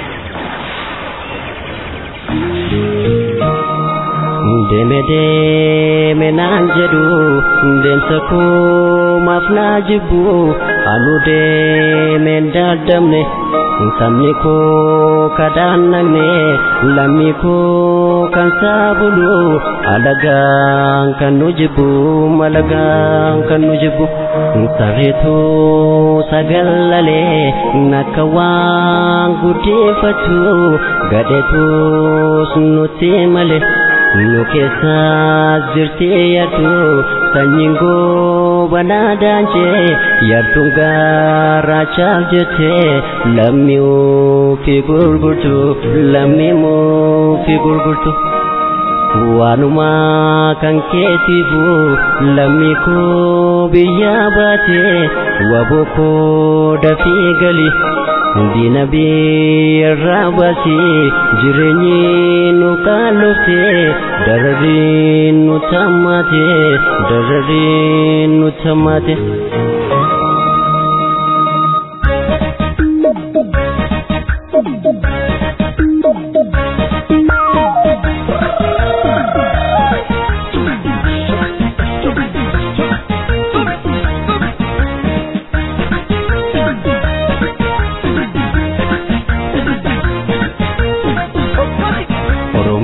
Deeme deeme naan jedhu deemsa koo maaf naa jibbu halluu deemeen daadamne sabni koo kadhaan nagne lammii koo kan saabulu alagaan kan nu jibbu malagaan kan nu jibbu sarreetu sagallalee nakka waan guddeeffatu gadheetus nutti malee. nu keessa jirti yartu sanyiin goobanaa daanjee yartuun gaarraachaaf jette lammii fi gurgurtu lammii fi gurgurtu. waanuma kan keetiifu lammii koo biyya baate waboo koo dafii gali. Diina biirraa baasii jireenyi nu kaalofte dararri nu tammaate dararri nu tammaate.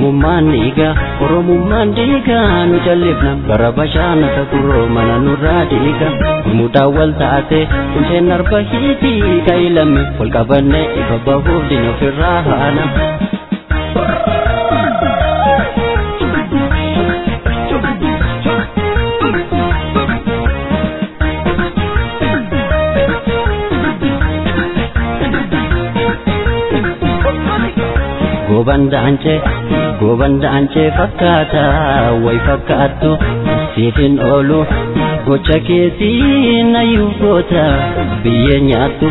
oromummaan dhiiga oromummaan dhiiga nu jallifna bara bashaanata kuroo mana nurraa dhiiga gurmuudhaan wal taate kunseen arba hiitii kaayilame wal qabanne ifa bahuuf dina ofirraa haana. gobandaanche gobandaanche fakkaata way fakkaattu siifin oolu gocha keetiin ayyuu goota biyyee nyaattu.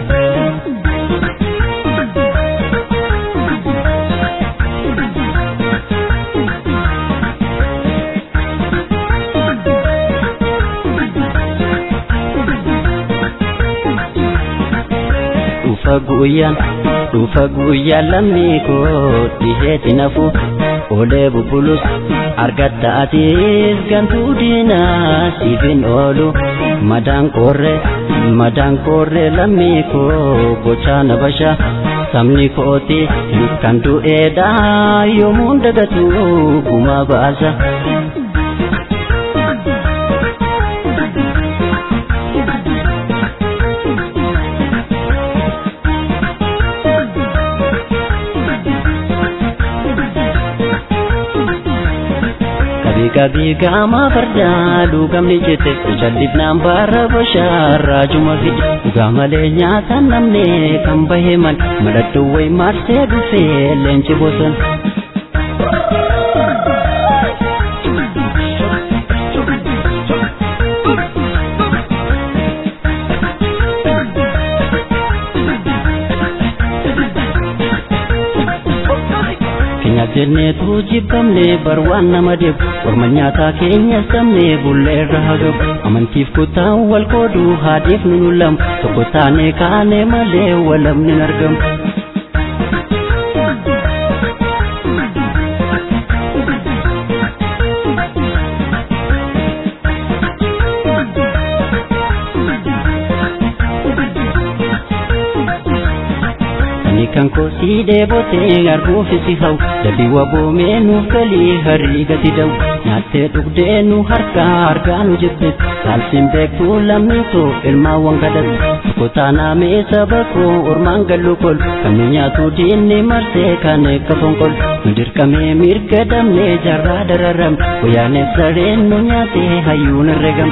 dhufa guyyaan dhufa guyyaan lammii koo dhiheeti nafu olee bubbulus argatta atiis gantuu diinaa siifin oolu madaan qoorree madaan qoorree lammii koo gochaa na basha sabni kooti kan du'eedhaa yoomuun dagatu gumaa baasa. Kabii gama fardaa dhugamni jette jallifnaan baara bashaarraa juma fide dhugaa malee nyaata namne kan baheeman mallattoo wayi marsee dhufee leenci bosona. jenneetu jibbamne bar waan nama deebu orma nyaataa keenya sabne bullee irra hagabu amantiif kutaan wal qoodu haadhiif nu lamu tokko taane kaane malee walamni hin argamu. kan koo si dheebotee arguufi si hau dadii waboomee nuuf galii harii gati da'u nyaattee dhugdee nu harkaa harkaa nu jibbe saalsiin beektuu lammiitu ilmaawwan kadhatu tokko taanaamee saba koo ormaan gallu kol kan nu nyaatu diinni marsee kan eegga fonqol nu dirqamee mirga damnee jarraa dararam guyyaaneef sareen nu nyaatee hayyuun herregam.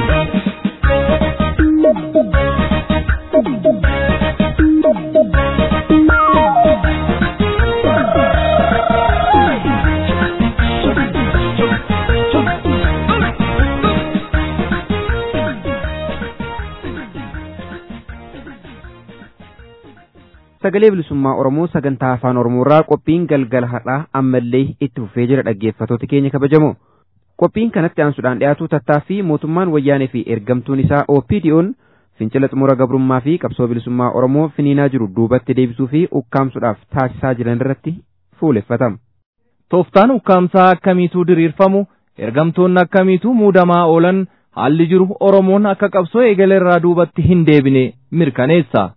sagalee bilisummaa oromoo sagantaa afaan oromoorraa qophiin galgala har'aa ammallee itti fufee jira dhaggeeffatoota keenya kabajamoo qophiin kanatti aansuudhaan dhiyaatu tattaaffii mootummaan wayyaanee fi ergamtuun isaa OPDO'n fincila xumura gabrummaa fi qabsoo bilisummaa oromoo finiinaa jiru duubatti deebisuu fi ukkaamsuudhaaf taasisaa jiran irratti fuuleffatama. Tooftaan ukkaamsaa akkamiituu diriirfamu ergamtoonni akkamiituu muudamaa oolan haalli jiru oromoon akka qabsoo eegale irraa duubatti hin deebine mirkaneessa.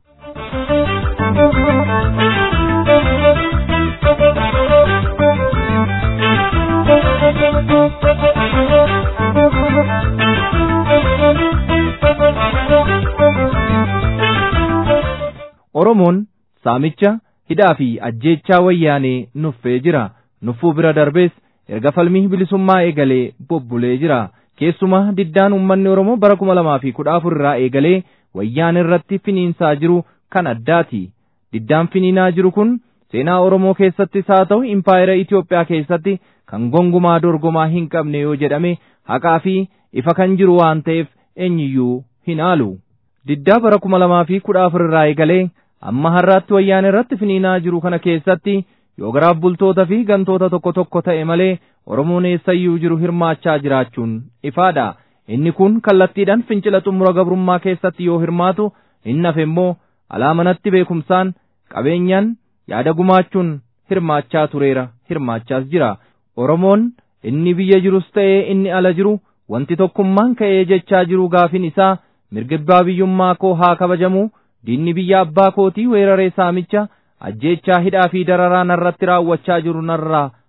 Oromoon saamicha hidhaa fi ajjeechaa wayyaanee nuffee jira. Nuffuu bira darbees erga falmii bilisummaa eegalee bobbulee jira. Keessumaa diddaan uummanni Oromoo bara kuma lamaa fi kudha afur irraa eegalee wayyaan irratti finiinsaa jiru kan addaati. Diddaan finiinaa jiru kun seenaa Oromoo keessattis haa ta'u impaayera Itoophiyaa keessatti kan gongumaa dorgomaa hin qabne yoo jedhame haqaa fi ifa kan jiru waan ta'eef eenyuyyuu hin haalu. Diddaa bara kuma lamaa fi kudha afur irraa eegalee amma har'aatti wayyaan irratti finiinaa jiru kana keessatti yoo garaaf bultoota fi gantoota tokko tokko ta'e malee Oromoon eessayyuu jiru hirmaachaa jiraachuun ifaadha. Inni kun kallattiidhaan fincila xumura gabrummaa keessatti yoo hirmaatu inni hafe immoo alaa manatti beekumsaan qabeenyaan yaada gumaachuun hirmaachaa tureera hirmaachaas jira. Oromoon inni biyya jirus ta'ee inni ala jiru wanti tokkummaan ka'ee jechaa jiru gaafin isaa mirga abbaa biyyummaa koo haa kabajamu diinni biyya abbaa kootii weeraree saamicha ajjeechaa hidhaa fi dararaa narratti raawwachaa jiru narraa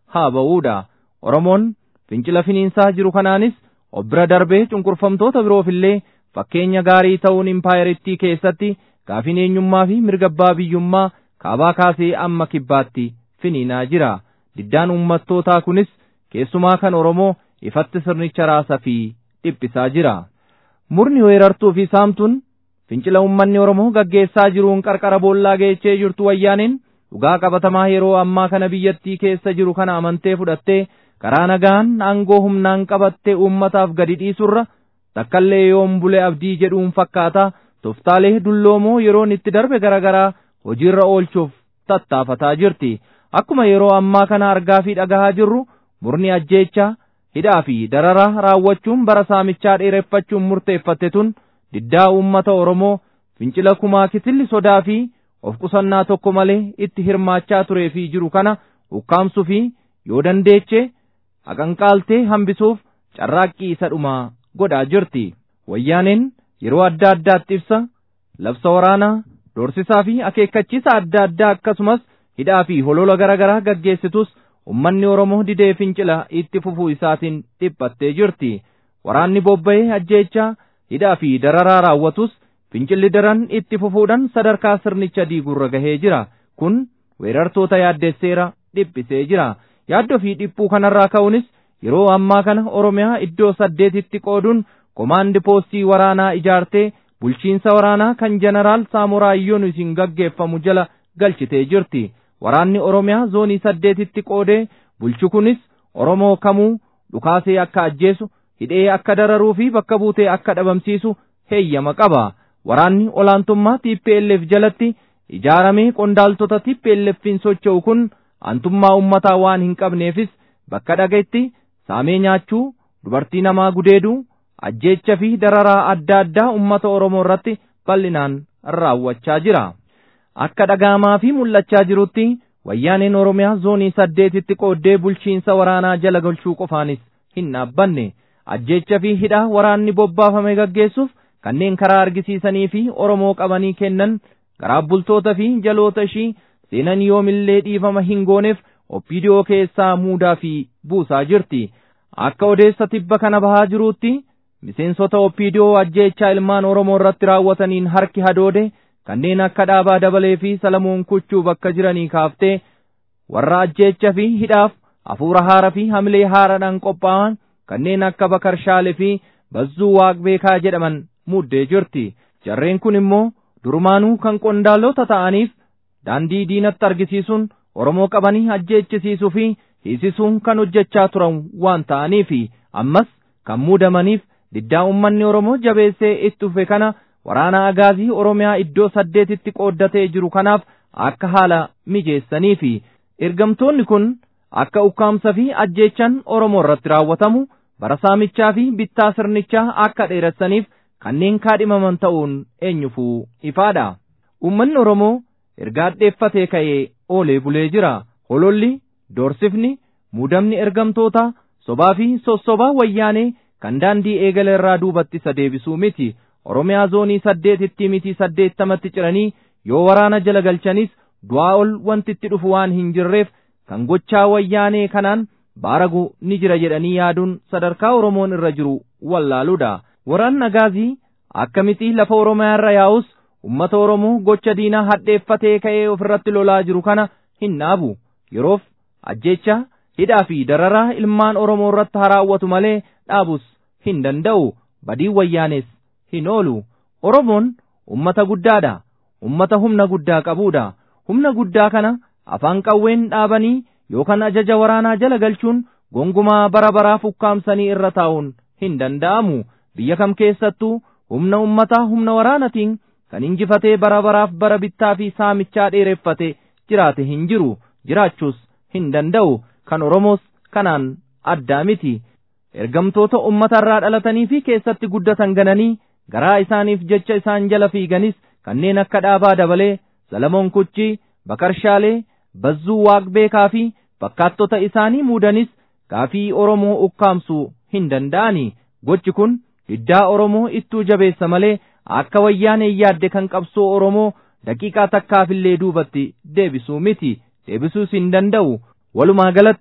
haa ba'uudha. Oromoon fincila finiinsaa jiru kanaanis of bira darbee cunqurfamtoota biroofillee fakkeenya gaarii ta'uun impaayeritti keessatti gaafin eenyummaa fi mirga abbaa biyyummaa kaabaa kaasee amma kibbaatti finiinaa jira. Diddaan uummattootaa kunis keessumaa kan Oromoo ifatti sirnicha raasaa fi dhiphisaa jira. Murni weerartuu fi saamtuun fincila uummanni Oromoo gaggeessaa jiruun qarqara boollaa geechee jirtu wayyaaneen dhugaa qabatamaa yeroo ammaa kana biyyattii keessa jiru kana amantee fudhattee karaa nagaan aangoo humnaan qabattee uummataaf gadi dhiisurra takkaallee yoom bule abdii jedhuun fakkaata toftaalee dulloomoo yeroon itti darbe garaagaraa hojiirra oolchuuf tattaafataa jirti. Akkuma yeroo ammaa kana argaa fi dhagahaa jirru murni ajjeechaa hidhaa fi dararaa raawwachuun bara saamichaa dheereffachuun murteeffatte tun diddaa uummata Oromoo fincila kumaa kitilli sodaa fi of qusannaa tokko malee itti hirmaachaa turee fi jiru kana ukkaamsuu fi yoo dandeeche haqanqaaltee hambisuuf carraaqqii isa dhumaa godhaa jirti. Wayyaaneen yeroo adda addaatti ibsa labsa waraanaa doorsisaa fi akeekkachiisa adda addaa akkasumas hidhaa fi holola garaagaraa gaggeessitus ummanni Oromoo didee fincila itti fufuu isaatiin dhiphattee jirti. Waraanni bobba'ee ajjeechaa hidhaa fi dararaa raawwatus fincilli daran itti fufuudhaan sadarkaa sirnicha diigurra gahee jira. Kun weerartoota yaaddesseera dhiphisee jira. Yaaddoo fi dhiphuu kanarraa ka'uunis yeroo ammaa kana Oromiyaa iddoo saddeetitti qooduun komaandi poostii waraanaa ijaartee bulchiinsa waraanaa kan jeneraal Saamoraayyoon isin gaggeeffamu jala galchitee jirti. Waraanni Oromiyaa zoonii saddeetitti qoodee bulchu kunis Oromoo kamuu dhukaasee akka ajjeesu, hidhee akka dararuu fi bakka buutee akka dhabamsiisu heeyyama qaba. Waraanni olaantummaa TPLF jalatti ijaaramee qondaaltota TPLFin socho'u kun antummaa ummataa waan hin qabneefis bakka dhaga'itti saamee nyaachuu, dubartii namaa gudeeduu, ajjeecha fi dararaa adda addaa ummata Oromoo irratti bal'inaan raawwachaa jira. Akka dhagahamaa fi mul'achaa jirutti wayyaaneen Oromiyaa zoonii saddeetitti qooddee bulchiinsa waraanaa jala galchuu qofaanis hin dhaabbanne. Ajjeecha fi hidhaa waraanni bobbaafame gaggeessuuf kanneen karaa argisiisanii fi Oromoo qabanii kennan garaa bultoota fi jaloota ishii seenan yoomillee dhiifama hin gooneef oppiidiyoo keessaa muudaa fi buusaa jirti. Akka odeessa tibba kana bahaa jiruutti miseensota oppiidiyoo ajjeechaa ilmaan Oromoo irratti raawwataniin harki hadoode kanneen akka dhaabaa dabalee fi salamuun kuchuu bakka jiranii kaaftee warra ajjeecha fi hidhaaf hafuura haara fi hamilee haaraadhaan qophaa'an kanneen akka bakarshaale fi bazzuu waaqbeekaa jedhaman muuddee jirti. Jarreen kun immoo durumaanuu kan qondaalota ta'aniif daandii diinatti argisiisuun Oromoo qabanii ajjeechisiisuu fi hiisisuun kan hojjechaa turan waan ta'aniifi ammas kan muudamaniif diddaa uummanni Oromoo jabeessee itti dhufe kana waraana agaazii Oromiyaa iddoo saddeetitti qooddatee jiru kanaaf akka haala mijeessaniifi ergamtoonni kun akka ukkaamsa fi ajjeechan Oromoo irratti raawwatamu bara saamichaa fi bittaa sirnichaa akka dheeressaniif kanneen kaadhimaman ta'uun eenyufuu ifaadha. Uummanni Oromoo erga addeeffatee ka'ee oolee bulee jira. Hololli, doorsifni, muudamni ergamtoota, sobaa fi sossobaa wayyaanee kan daandii eegala irraa duubatti isa deebisuu miti. Oromiyaa zoonii saddeetitti miti saddeettamatti ciranii yoo waraana jala galchanis du'aa ol wanti itti dhufu waan hin jirreef kan gochaa wayyaanee kanaan baaragu ni jira jedhanii yaaduun sadarkaa Oromoon irra jiru wallaaluudha. Waraanni agaazii akkamitti lafa Oromiyaa irra yaa'us ummata Oromoo gocha diinaa hadheeffatee ka'ee ofirratti lolaa jiru kana hin dhaabu. Yeroof ajjeecha hidhaa fi dararaa ilmaan Oromoo irratti haraawwatu malee dhaabus hin danda'u. Badiin wayyaanes hin oolu. Oromoon ummata guddaadha. Ummata humna guddaa qabuudha. Humna guddaa kana afaan qawween dhaabanii yookaan ajaja waraanaa jala galchuun gongumaa bara baraaf ukkaamsanii irra taa'uun hin danda'amu. Biyya kam keessattuu humna ummataa humna waraanatiin kan injifatee bara baraaf bara bittaa fi saamichaa dheereffate jiraate hin jiru. Jiraachuus hin danda'u. Kan Oromoos kanaan addaa miti. Ergamtoota uummatarraa dhalatanii fi keessatti guddatan gananii garaa isaaniif jecha isaan jala fiiganis kanneen akka dhaabaa dabalee Salamoon Kuchii, Bakarshaalee, Bazzuu Waaqbeekaa fi fakkaattota isaanii muudanis gaafii Oromoo ukkaamsuu hin danda'ani. Gochi kun diddaa Oromoo ittuu jabeessa malee akka wayyaanee yaadde kan qabsoo Oromoo daqiiqaa takkaafillee duubatti deebisuu miti. Deebisuus hin danda'u. Walumaa galatti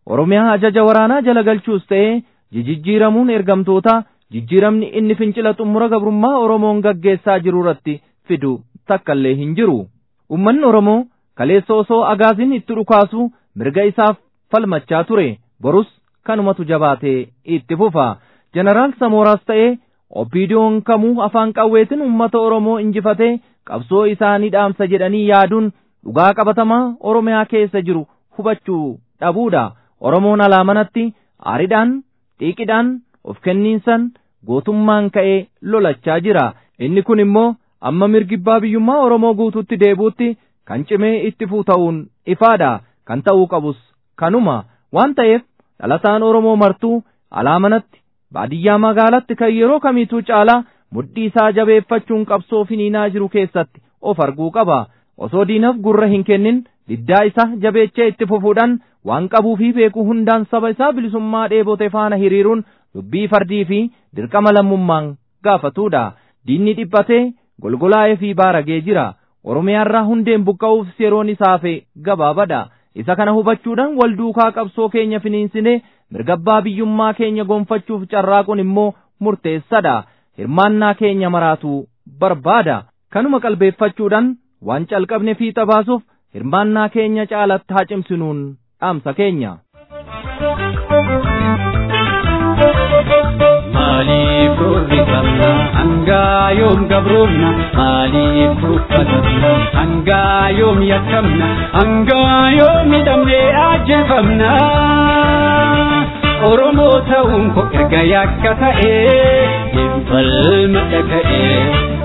Oromiyaa ajaja waraanaa jala galchuus ta'ee jijjiiramuun ergamtoota jijjiiramni inni fincila xumura gabrummaa Oromoon gaggeessaa jiru irratti fidu takkaallee hin jiru. Uummanni Oromoo kaleessa osoo agaaziin itti dhukaasu mirga isaaf falmachaa ture borus kanumatu jabaatee itti fufa. Jeneraal Samooraas ta'ee Oppiidiyoon kamuu afaan qawweetiin uummata Oromoo injifatee qabsoo isaanii dhaamsa jedhanii yaaduun dhugaa qabatamaa Oromiyaa keessa jiru hubachuu dhabuudha. Oromoon alaamanatti aariidhaan, xiiqidhaan, of kenniinsan gootummaan ka'ee lolachaa jira. Inni kun immoo amma mirgibbaa biyyummaa Oromoo guutuutti deebuutti kan cimee itti fuuta'uun ifaadha. Kan ta'uu qabus kanuma waan ta'eef dhalataan Oromoo martuu alaamanatti baadiyyaa magaalatti kan yeroo kamiituu caalaa mudhii isaa jabeeffachuun qabsoo finiinaa jiru keessatti of arguu qaba. Osoo diinaaf gurra hin kennin diddaa isaa jabeechee itti fufuudhaan waan qabuu fi beekuu hundaan saba isaa bilisummaa dheebote faana hiriiruun dubbii fardii fi dirqama lammummaan gaafatuudha. Diinni dhiphatee golgolaa'ee fi baaragee jira. Oromiyaarraa hundeen buqqa'uuf yeroon isaafe gabaabadha. Isa kana hubachuudhaan wal duukaa qabsoo keenya finiinsinee mirgabbaa biyyummaa keenya gonfachuuf carraaquun immoo murteessadha. Hirmaannaa keenya maraatu barbaada. Kanuma qalbeeffachuudhaan waan calqabne fiixa baasuuf hirmaannaa keenya caalatti haa cimsinuun dhaamsa keenya. Maaliif roorri qabna hangaa yoom gabroomna maaliif uffatamna hangaa yoom yakkamna hangaa yoom hidhamnee ajjeefamna. Oromoo ta'uun koo erga yakka ta'ee hin falma dhaga'ee.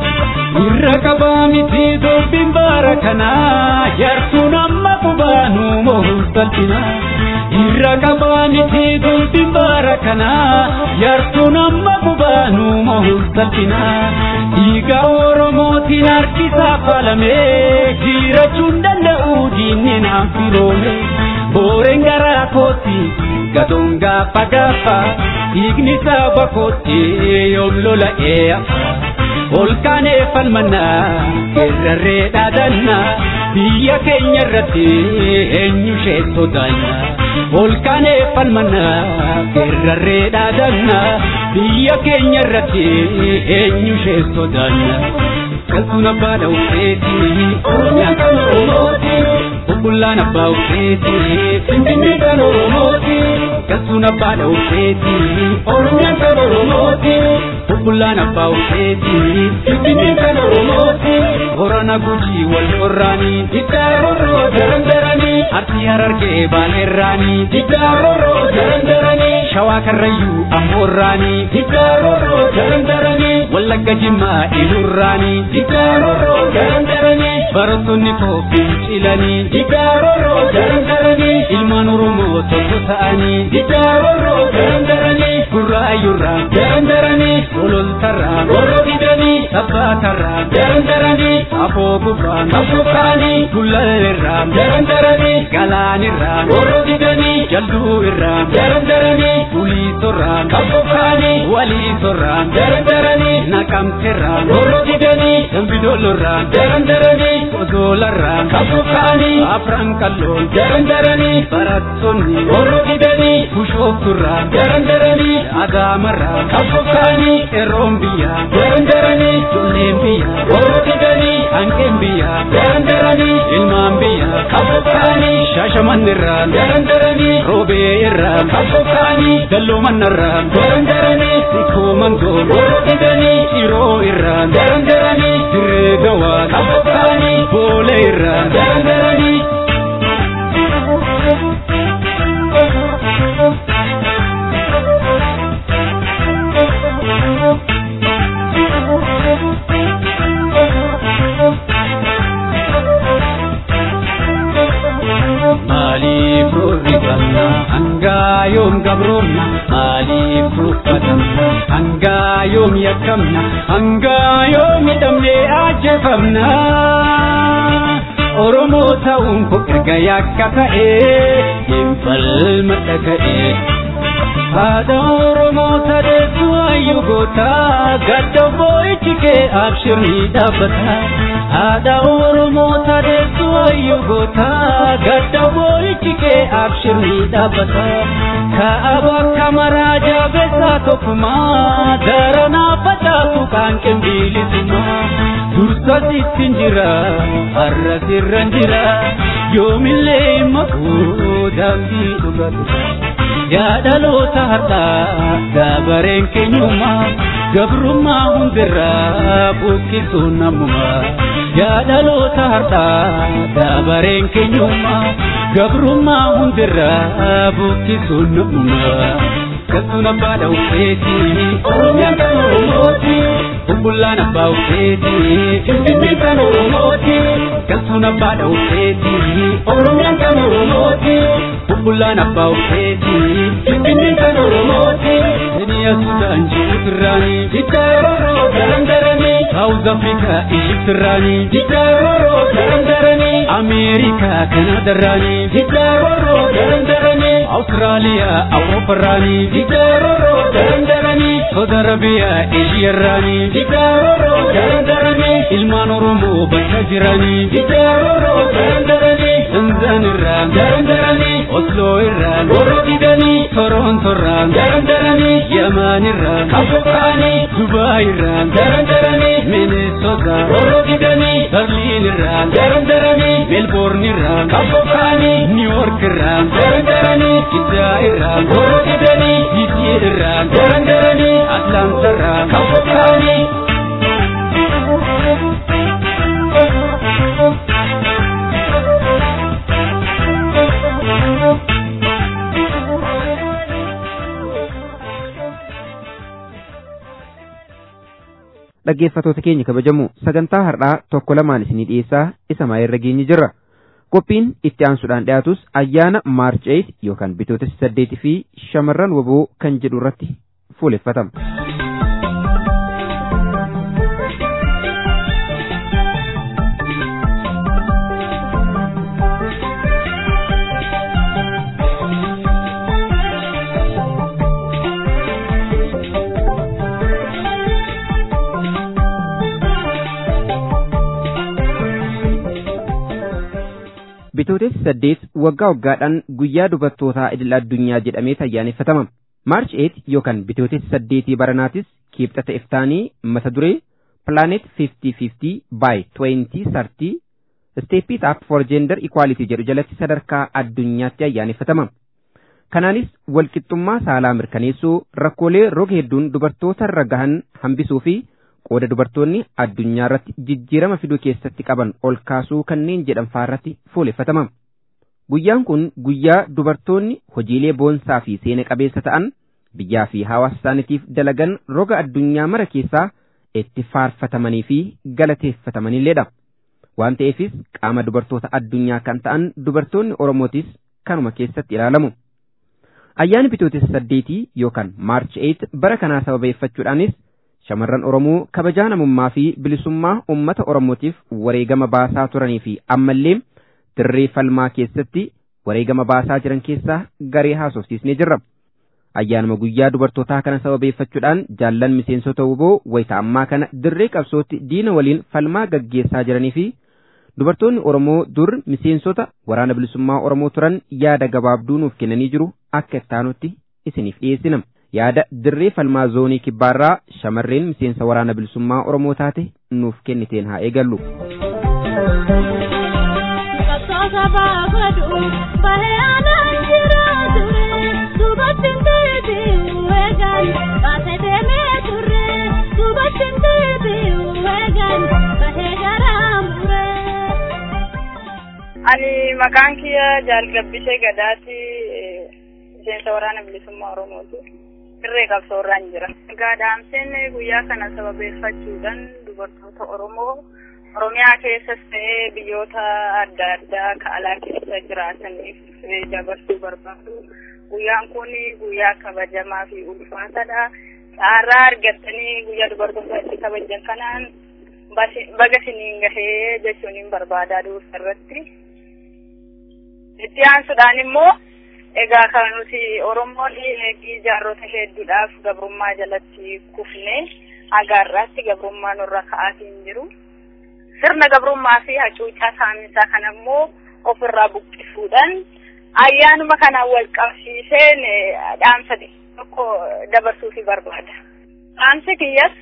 Irra qabaa miti dubbiin baara kanaa jaartuun amma qubaanu moohuu salphinaa. Irra qabaa miti dubbiin baara kanaa jaartuun amma qubaanu moohuu salphinaa. Dhiiga Oromootiin harkisaa faalamee jirachuun danda'u diinni naan firoome. Booreen garaa kooti gatoon gaafa gaafa dhiigni saba kooti yoom lola'ee hafa. Olkaanee falmannaa kerrarree dhaadannaa biyya keenya irratti eenyu ishee sodaannaa. Olkaanee falmannaa kerrarree dhaadannaa biyya keenya irratti eenyu ishee sodaannaa. Kaltuun abbaa dhawuseeti Oromiyaan kan Oromooti. Bubbullaan abbaa ufeeti Finfinnee kan Oromooti. Kaltuun abbaa dhawuseeti Oromiyaan kan Oromooti. Bubbullaan abbaa ufeeti Finfinnee kan Oromooti. Horana gujii wal qorraanii diddaa rorroo darandaranii Arsii harargee baaleerraanii diddaa rorroo darandaranii Shawaa karrayyuu ammoorraanii diddaa rorroo darandaranii Wallagga jimmaa ilurraanii diddaa rorroo darandaranii Barattoonni koo fincilanii diddaa rorroo darandaranii Ilmaan Oromoo tokko ta'anii diddaa rorroo darandaranii Gurraayyurraa darandaranii Gololtarraa warra didanii Sabbaatarraa darandaranii Afoo gufraan afoofaanii Gullalleerraa darandaranii Galaanirraa warra didanii Jalduu irraa darandaranii Uliisorraa afoofaanii Waliisorraa darandaranii Naqamteerraa warra didanii Dambidollorraa darandaranii Odoolarraa afoofaanii Afran kalloon darandaranii Barattoonni warra didanii Bushoofturraa darandaranii Adaamarraa afoofaanii Qeerroon biyyaa darandaranii Ijoolleen biyyaa warra didanii Hanqeen biyyaa darandaranii Ilmaan biyyaa afoofaanii Shaashamannirraa darandaranii Roobee irraa afoofaanii Dalloo mannarraa darandaranii Sikkoo mangoo warra didanii Ciroo irraa darandaranii Dirree gawaa afoofaanii Boolee irraa darandaranii Maaliif roorri qabna hangaa yoom gabroomna maaliif uffatamna hangaa yoom yakkamna hangaa yoom hidhamnee ajjeefamna. Oromoo ta'uun koo erga yakka ta'ee hin falma dhaga'ee. Haadha Oromoo tadeessu ayyu goota gadda boo'ichi kee abshirni dhaabbata. Haadha Oromoo tadeessu ayyu goota gadda boolchi kee abshirni dhaabbata kaaba kamaraa jabeessaa tokkumaa daranaa facaasu kan qinbiilisuma dursa sittin jira har'a sirran jira yoomillee makuu daandii dhugatu yaadaloota har'aa dabareen keenyummaa gabrummaa hundirraa buqqisuun namummaa yaadaloota har'aa dabareen keenyummaa gabrummaa hundirraa buqqisuun namummaa Kasuun abbaa dhawuseeti Oromiyaan kan Oromooti Bubbullaan abbaa ufeeti Finfinneen kan Oromooti Kasuun abbaa dhawuseeti Oromiyaan kan Oromooti Bubbullaan abbaa ufeeti Finfinneen kan Oromooti Keniyaa Sudaan Jibuutirraani Jiddaa Rooroo Darandaranii Saawuz Afrikaa Ijiptirraani Jiddaa Rooroo Darandaranii Ameerikaa Kanaadarraani Jiddaa Rooroo Darandaranii Awustiraaliyaa Awurooparraani Jiddaa Rooroo Darandaranii Saudi Arabiyaa Eeshiyarraani Jiddaa Rooroo Darandaranii Ilmaan Oromoo bakka jiranii Jiddaa Rooroo Darandaranii Tanzaanirraa Darandaranii Osloo irraa Rooroo didanii Torontorraa Darandaranii Yamaanirraa Kafokaanii Dubaayirraa Darandaranii Minnesota Rooroo didanii Berliinirraa Darandaranii Melbourneirraa Kafokaanii Niiworkirraa Darandaranii Israa'irraa Rooroo didanii Jijjiirraa Darandaranii Atlaantarraa Kafokaanii dhaggeeffatoota keenya kabajamu sagantaa har'aa tokko lamaan isinii dhiyeessaa isa maayirra geenye jirra qophiin itti aansuudhaan dhiyaatus ayyaana maarch 8 yookaan bitootessa saddeetii fi shamarran waboo kan jedhu irratti fuuleffatama. Bitootessa saddeet waggaa waggaadhaan guyyaa dubartootaa idil addunyaa jedhamee ayyaaneffatama. Maarch 8 yookaan bitootessa saddeetii baranaatis kibxata iftaanii mata duree Planet 5050 by 2030 Step it up for gender equality jedhu jalatti sadarkaa addunyaatti ayyaaneffatama. Kanaanis walqixxummaa saalaa mirkaneessuu rakkoolee roga hedduun dubartoota irra gahan hambisuu fi qooda dubartoonni addunyaa irratti jijjiirama fiduu keessatti qaban ol kaasuu kanneen jedhan faarratti fuuleffatama. Guyyaan kun guyyaa dubartoonni hojiilee boonsaa fi seena qabeessa ta'an biyyaa fi hawaasa isaaniitiif dalagan roga addunyaa mara keessaa itti faarfatamanii fi galateeffatamanilleedha. Waan ta'eefis qaama dubartoota addunyaa kan ta'an dubartoonni Oromootis kanuma keessatti ilaalamu. Ayyaanni bitootessa saddeetii yookaan maarch 8 bara kanaa sababeeffachuudhaanis shamarran Oromoo kabajaa namummaa fi bilisummaa uummata Oromootiif wareegama baasaa turanii fi ammallee dirree falmaa keessatti wareegama baasaa jiran keessaa garee haasofsiisnee jirra. Ayyaanuma guyyaa dubartootaa kana sababeeffachuudhaan jaallan miseensota wuboo wayita ammaa kana dirree qabsootti diina waliin falmaa gaggeessaa jiranii fi dubartoonni Oromoo dur miseensota waraana bilisummaa Oromoo turan yaada gabaabduu nuuf kennanii jiru akka ittaanutti isiniif dhiyeessina. yaada dirree falmaa zoonii kibbaarraa shamarreen miseensa waraana bilisummaa Oromoo taate nuuf kenniteen haa eegallu. Ani maqaan kiyya jaalgabbishee gadaati miseensa waraana bilisummaa Oromooti. Dirree qabsoorraan jira. Gaadaamseen guyyaa kana sababeeffachuudhaan dubartoota Oromoo Oromiyaa keessas ta'ee biyyoota adda addaa ka alaa keessa jiraataniif dabarsuu barbaadu. Guyyaan kun guyyaa kabajamaa fi ulfaataadha. Carraa argattanii guyyaa dubartoota itti kabajan kanaan baga siniin gahee jechuun hin barbaadaa dursa irratti. Itti aansuudhaan immoo egaa kan nuti Oromoon eegii jaarrota hedduudhaaf gabrummaa jalatti kufne hagaarraatti gabrummaa nurra ka'aatiin jiru. sirna gabrummaa fi hacuucaa saaminsaa kana immoo ofirraa buqqisuudhaan ayyaanuma kanaan wal qabsiiseen dhaamsa tokko dabarsuufi barbaada. Dhaamsi kiyyas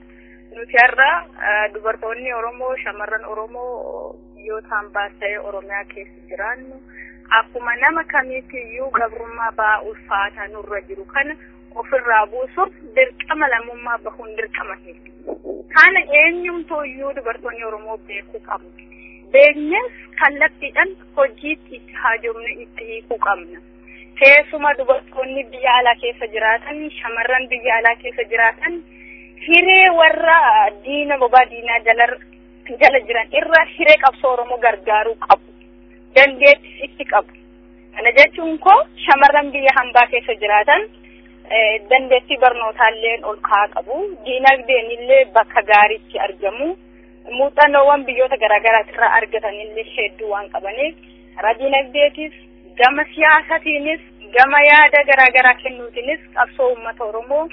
nuti har'a dubartoonni Oromoo shamarran Oromoo biyyootaan baasee Oromiyaa keessa jiraannu akkuma nama kamiitiyyuu gabrummaa ba'aa ulfaataa nurra jiru kana ofirraa buusuuf dirqama lammummaa bahuun dirqama keessa. Kana eenyumtuuyyuu dubartoonni Oromoo beekuu qabu. Beeknes kallattiidhaan hojiitti itti haajomne itti hiikuu qabna. Keessuma dubartoonni biyya alaa keessa jiraatan, shamarran biyya alaa keessa jiraatan, hiree warra diina bobaa diinaa jala jala jiran irra hiree qabsoo Oromoo gargaaruu qabu. Dandeettis itti qabu. Kana jechuun koo shamarran biyya hambaa keessa jiraatan dandeettii barnootaallee ol ka'aa qabu. Diinagdeen illee bakka gaariitti argamu. Muuxannoowwan biyyoota garaagaraa irraa argatanillee hedduu waan qabaniif karaa diinagdeetis gama siyaasatiinis gama yaada garaagaraa kennuutiinis qabsoo uummata Oromoo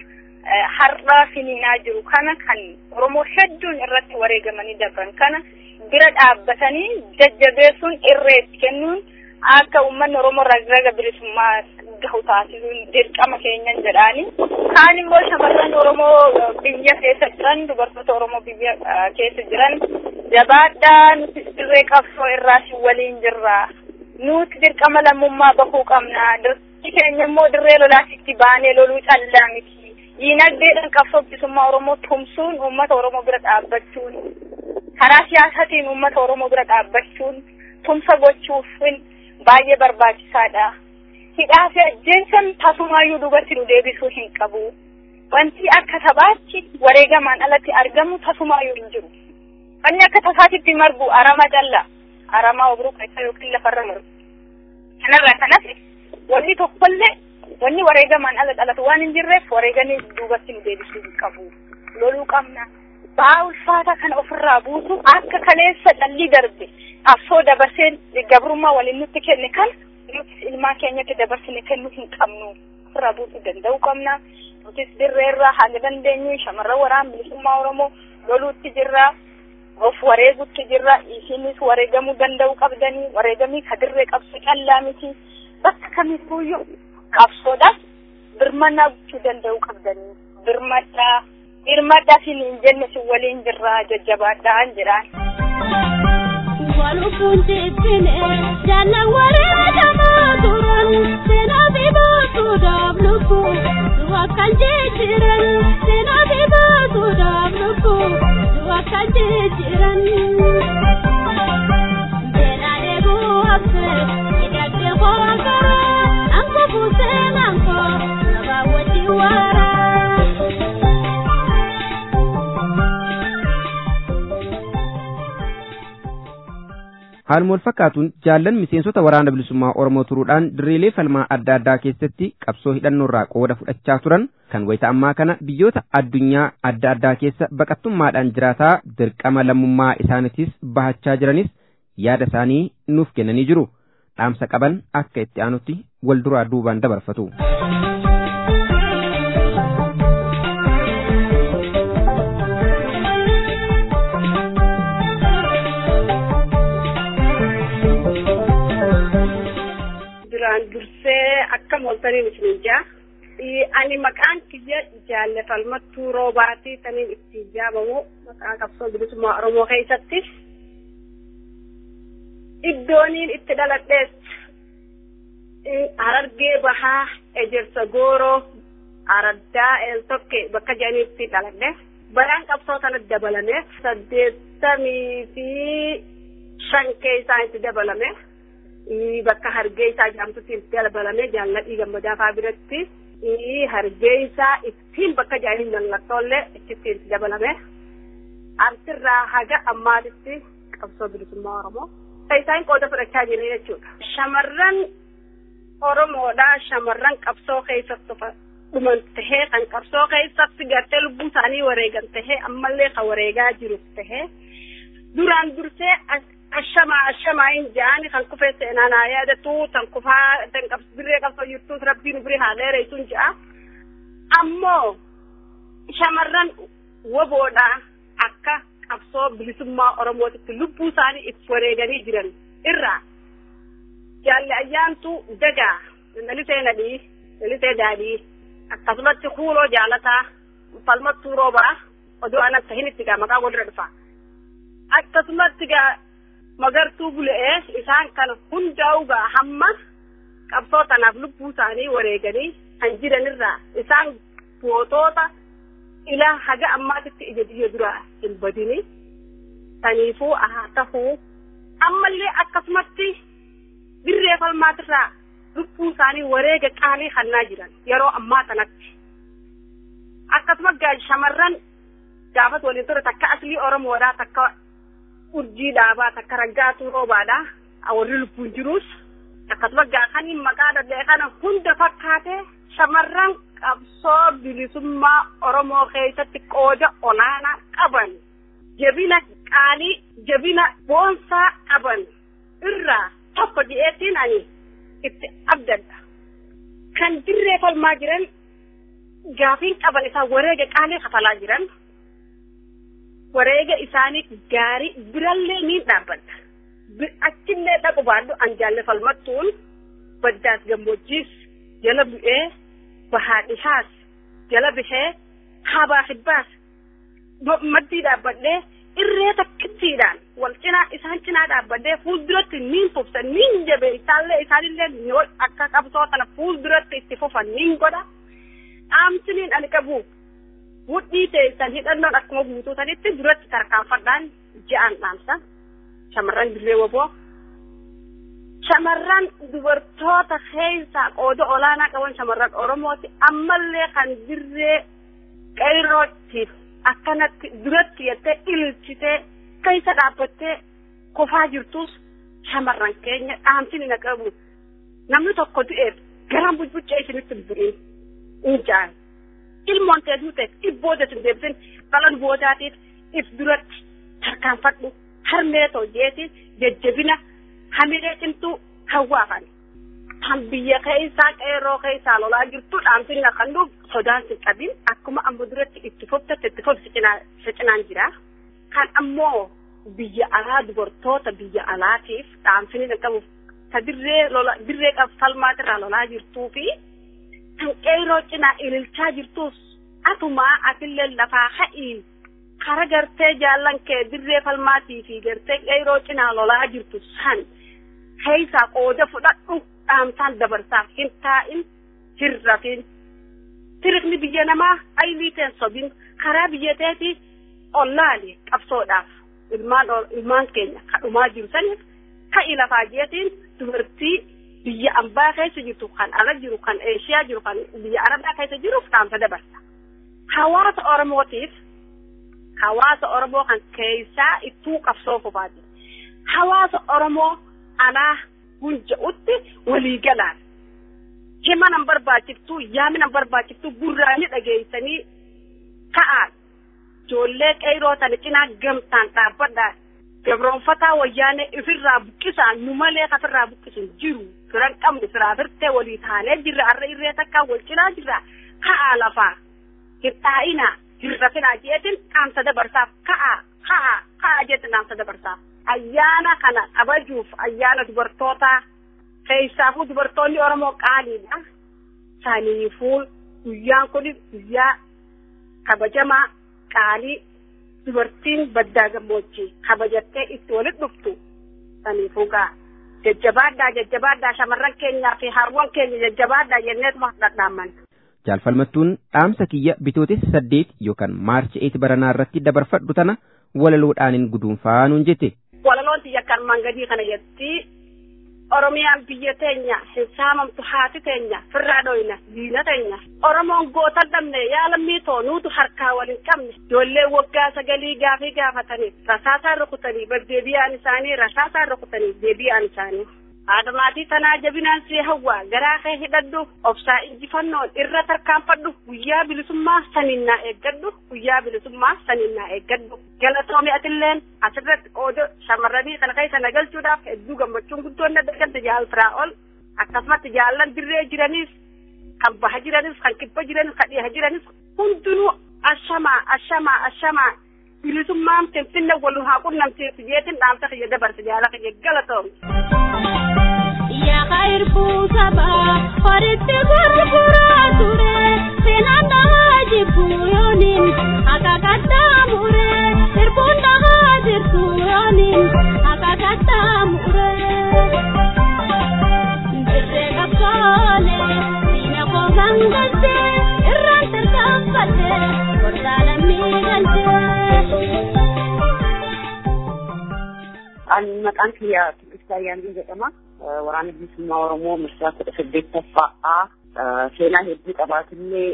har'aa finiinaa jiru kana kan Oromoo hedduun irratti wareegamanii darban kana bira dhaabbatanii jajjabeessuun irreetti kennuun akka uummanni Oromoo raga bilisummaa gahu taasisuun dirqama keenyan jedhaani. Kaan immoo shamarran Oromoo biyya keessa jiran dubartoota Oromoo biyya keessa jiran jabaadhaa nuti dirree qabsoo irraa si waliin jirra. Nuti dirqama lammummaa bahuu qabna. Dirqi keenya immoo dirree lolaatitti baanee loluu callaa miti. Diinagdeedhaan qabsoo bilisummaa Oromoo tumsuun uummata Oromoo bira dhaabbachuun karaa siyaasatiin uummata Oromoo bira dhaabbachuun tumsa gochuuf baay'ee barbaachisaadha. Hidhaa fi ajjeensan tasumaayyuu duubatti nu deebisuu hin qabu. Wanti akka taphaatti wareegamaan alatti argamu tasumaayyuu hin jiru. Wanni akka tasaatitti margu arama calla. Aramaa obruu keessa yookiin lafarra margu. Kanarraa kanas wanni tokkollee wanni wareegamaan ala dhalatu waan hin jirreef wareeganii duubatti nu deebisuu hin qabu. Loluu qabna. Ba'aa ulfaataa kana ofirraa buusu akka kaleessa dhalli darbe qabsoo dabarseen gabrummaa waliin nutti kenne kana nutis ilmaan keenyatti dabarsine kennuu hin qabnu. Ofirraa buusuu danda'uu qabna. Nutis dirreerraa haala dandeenyu shamarran waraana bilisummaa Oromoo loluutti jirra. Of wareegutti jirra. Isinis wareegamuu danda'uu qabdanii. Wareegamii ka dirree qabsoo callaa miti. Bakka kamittuuyyuu qabsoodhaaf birmannaa gochuu danda'uu qabdanii. Birmadhaa. Birmadhaa siin hin jenne si waliin jirra jajjabaadhaan jedhaan. Walukuun tittine jaallan wareegamaa turan seenaa fi baasuudhaaf lubbu wakkan jijjiiran seenaa fi baasuudhaaf lubbu wakkan jijjiiran. Beelaa eeguu hafte hidhagdee kookara anko buusee manko sabaa wajjin waaraa. Haaluma wal fakkaatuun jaallan miseensota waraana bilisummaa Oromoo turuudhaan dirreelee falmaa adda addaa keessatti qabsoo hidhannoorraa qooda fudhachaa turan kan wayita ammaa kana biyyoota addunyaa adda addaa keessa baqattummaadhaan jiraataa dirqama lammummaa isaaniitis bahachaa jiranis yaada isaanii nuuf kennanii jiru. Dhaamsa qaban akka itti aanutti wal duraa duubaan dabarfatu. duraan dursee akka mooltaniin isin jaa ani maqaan kiyya jaallefalmattuu roobaatii taniin itti jaamamu maqaa qabsoo bilisummaa oromoo keessatti iddooniin itti dhaladhees harargee bahaa ejersa gooroo araddaa eeltokke bakka jedhaniitti dhaladhe baraan qabsoo sana dabalame saddeettamii fi shan keessaa itti dabalame. bakka hargee isaa jaamtutti itti dabalame jaalladhii gammadaa fa'aa biratti hargee isaa ittiin bakka jaahil mallattooillee itti itti dabalame asirraa haga ammaatitti qabsoo bilisummaa oromoo isaan qooda fudhachaa jiran jechuudha. Shamarran Oromoodha shamarran qabsoo keessatti dhuman tahee kan qabsoo keessatti gartee lubbuu isaanii wareegan tahee ammallee kan wareegaa jiru tahee duraan dursee ashama ashama hin jaani kan kufee seenaa naa yaadatu tan kufaa tan qabs birree qabsoo jirtus rabbiin birii haa dheereessuun ja'a ammoo shamarran woboodha akka qabsoo bilisummaa oromootitti lubbuu isaanii itti wareeganii jiran irraa jaalli ayyaantu dagaa lalisee nadhii lalisee daadhii akkasumatti kuuloo jaalataa falmattuu roobaa odoo anatti hin itti gaa maqaa walirra dhufa akkasumatti gaa magartuu bule'ee isaan kana hundaa'u gaa hamma qabsoo tanaaf lubbuu isaanii wareeganii kan jiranirraa isaan gootoota ilaa haga ammaatitti ija biyya duraa hin badini saniifuu haa tahuu ammallee akkasumatti dirree falmaatirraa lubbuu isaanii wareega qaalii hannaa jiran yeroo ammaa kanatti akkasuma gaa shamarran gaafas waliin ture takka aslii oromoodhaa takka urjii dhaabaa takka raggaatuu roobaadhaa warri lubbuun jiruus akkasuma gaa kaniin maqaa dadhee kana hunda fakkaatee shamarran qabsoo bilisummaa oromoo keessatti qooda olaanaa qaban jabina qaalii jabina boonsaa qaban irraa tokko ji'eetiin ani itti abdadha kan dirree falmaa jiran gaafiin qaban isaa wareega qaalii kafalaa jiran wareega isaanii gaarii birallee niin dhaabbadha achillee dhaqu baadhu an jaalle falmattuun baddaas gammoojjiis jala bu'ee bahaa dhihaas jala bihee habaa hibbaas maddii dhaabbadhee irree takkittiidhaan wal cinaa isaan cinaa dhaabbadhee fuulduratti niin fufsa niin jabe isaallee isaanillee yoo akka qabsoo kana fuulduratti itti fufan niin godha dhaamsiniin ani qabu mudhii teessan hidhannoon akkuma guutuu sanitti duratti tarkaanfadhaan ja'an dhaamsa shamarran dirree woboo shamarran dubartoota keessaa qooda olaanaa qaban shamarran oromooti ammallee kan dirree qeyrootiif akkanatti duratti jettee ililchitee keessa dhaabbattee kofaa jirtus shamarran keenya dhaamsini na qabu namni tokko du'eef garaan bujbuccee isinitti bu'in in jaan ilmoon kee duute dhibbooda sin deebisin dhalan boodaatiif if duratti tarkaanfadhu harmee toojeetiin jajjabina hamilee cimtuu hawwaafan kan biyya keessaa qeerroo keessaa lolaa jirtu dhaamsinna kan dhuuf sodaan sin qabin akkuma amma duratti itti foftatte itti fof cinaan jira kan ammoo biyya alaa dubartoota biyya alaatiif dhaamsini na qabuuf ta dirree lola dirree falmaatirraa lolaa jirtuu fi kan qeerroo cinaa ililchaa jirtus atumaa atillee lafaa ha'ii kara gartee jaallan kee dirree falmaatii fi gartee qeerroo cinaa lolaa jirtu san keessaa qooda fudhadhu dhaamsaan dabarsaaf hin taa'in hin rafin tirikni biyya namaa aylii teen sobin karaa biyya teeti ollaali qabsoodhaaf ilmaan ilmaan keenya kadhumaa jiru saniif ka'i lafaa jeetiin dubartii biyya ambaa keessa jirtu kan ala jiru kan eeshiyaa jiru kan biyya arabaa keessa jiruuf dhaamsa dabarsa hawaasa oromootiif hawaasa oromoo kan keessaa ittuu qabsoo fufaati hawaasa oromoo alaa hunja'utti waliigalaan hima nan barbaachiftuu yaami nan barbaachiftuu gurraanii dhageessanii ka'aan ijoollee qeyroo tana cinaa gamtaan dhaabbadhaa gabroonfataa wayyaanee ifirraa buqqisaan nu malee kafirraa buqqisun jiru firan qabnu firaa firtee walii taanee jirra arra irree takkaa wal cinaa jirra ka'aa lafaa hin xaa'inaa hin rafinaa jeetin dhaamsa dabarsaaf ka'aa ka'aa ka'aa jeetin dhaamsa dabarsaaf ayyaana kana kabajuuf ayyaana dubartootaa keessaafuu dubartoonni oromoo qaaliidha saniifuu guyyaan kun guyyaa kabajamaa qaalii dubartiin baddaa gammoojjii kabajattee itti walit dhuftu saniifuu gaa jajjabaadhaa jajjabaadhaa shamarran keenyaa fi harwan keenya jajjabaadhaa jenneetuma dhadhaamman. Jaalfalmattuun dhaamsa kiyya bitootessa saddeet yookaan maarchi eeti baranaa irratti dabarfadhu tana walaloodhaanin guduunfaa nuun jette. Walaloon tiyya kan mangadii kana jetti Oromiyaan biyya teenya hin saamamtu haati teenya firraa dhoyna diina teenya Oromoon goota dhabne yaalammii too nuutu harkaa wal hin qabne ijoollee waggaa sagalii gaafii gaafatanii rasaasaan rukutanii deebi'aan isaanii rasaasaan rukutanii deebi'aan isaanii. Haadhamaatii tanaa jabinaan si hawwaa garaa kee hidhadhu obsaa injifannoon irra tarkaanfadhu guyyaa bilisummaa saninnaa eeggadhu guyyaa bilisummaa saninnaa eeggadhu galatoomi atilleen asirratti qooda shamarranii kana keessa nagalchuudhaaf hedduu gammachuun guddoon na dagadda jaalfiraa ol akkasumatti jaallan dirree jiraniif kan baha jiraniif kan kibba jiraniif kan dhiha jiraniif hundinuu ashamaa ashamaa ashamaa bilisummaan finfinne wal haa qunnamsiisu jeetin dhaamsa kiyya dabarse jaala kiyya galatoom. Yaa khairfuu sabaa horitti gurguraa ture seenaan dhahaa jibbu yooniin akka qaxxaamure sirbuun dhahaa jirtu yooniin akka qaxxaamure. Dirree qabsoone diina koo gangalte irraan tarkaanfatte gorsaa lammii galte. Ani maqaan kiyya Tigistaa Yaanbii jedhama. Waraana bilisummaa Oromoo marsaa kudha saddeettaffaa seenaa hedduu qabaatullee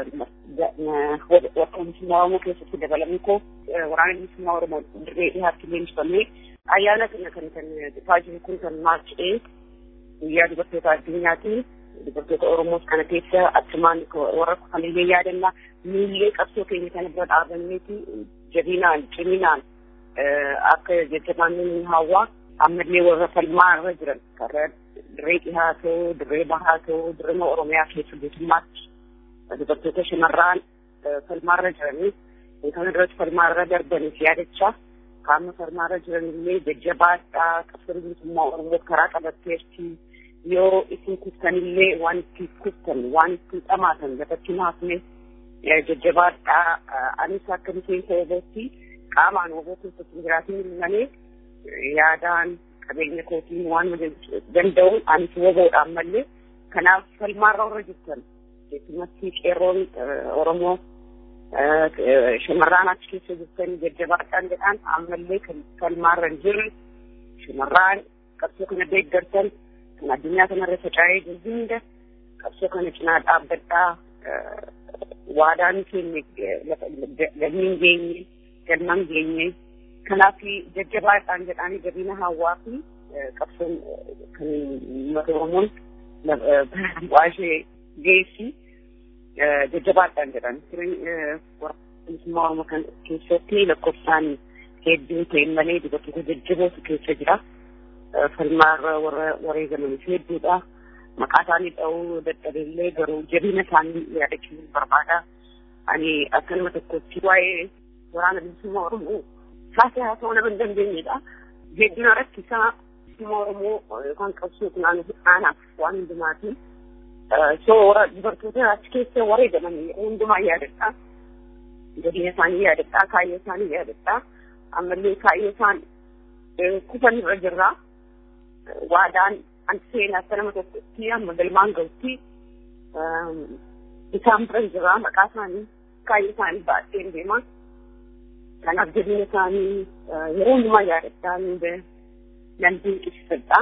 waraana bilisummaa Oromoo keessatti dabalamuu koo waraana bilisummaa Oromoo dirree dhiyaatti leenjifamee ayyaana kana kan kan dhufaa jiru kun kan maarchee guyyaa dubartoota addunyaatiin dubartoota Oromoos kana keessa achumaan warra kufaniillee yaadannaa miillee qabsoo keenya kana bira dhaabanneeti jabinaan ciminaan akka jajjabaanni hawaa ammallee warra falmaa irra jiran karra dirree dhihaa ta'uu dirree bahaa ta'uu dirree oromiyaa keessa guutummaatti dubartoota shamarraan falmaa irra jiranii kan irratti falmaa irra darbaniif yaadachaa qaama falmaa irra jiran illee jajjabaadhaa qabsoo bilisummaa oromoo karaa qabatteerti yoo isin kuftanillee waan itti kuftan waan itti dhamaatan lafatti naafne jajjabaadhaa anis akka miseensa obooti qaamaan oboo keessatti jiraatiin malee yaadaan qabeenya kootiin waan danda'uun anis woboodhaan malee kanaaf falmaarra warra jirtan keessumatti qeerroon oromoo shamarraan achi keessa jirtan jajjabaadhaan jedhaan ammallee kan falmaarra hin jirre shamarraan qabsoo kana deeggartan kan addunyaa kanarra faca'ee jiru hunda qabsoo kana cinaa dhaabbadhaa waadaan keenya galmiin geenye galman geenye kanaaf jajjabaadhaan jedhanii jabina hawaa fi qabsoon kan uummata oromoon bu'aa ishee geessi jajjabaadhaan jedhan bilisummaa oromoo kan keessatti lakkoofsaan hedduu ta'e malee dubartoota jajjabootu keessa jira falmaarra warra wareegamanis hedduudha maqaa isaanii dha'uu dadhabeellee garuu jabina isaanii yaadachuun barbaada ani akka nama tokkotti waa'ee waraana bilisummaa oromoo kaasee haa ta'uu nama hin dandeenyedha. Hedduna rakkisaa bilisummaa oromoo yookaan qabsoo kun aanaaf waan hundumaati. So warra dubartoota achi keessa wareegaman hundumaa yaadadha. Jabina isaanii yaadadha, kaayyoo isaanii yaadadha. Ammallee kaayyoo isaan kufan irra jirra. Waadaan an seenaa akka nama tokkotti amma galmaan gahutti isaan bira jira maqaa isaanii kaayyoo isaanii baadheen deema. kanaaf jabina isaanii yeroo hundumaa yaadadhaa nan dinqisiifadha.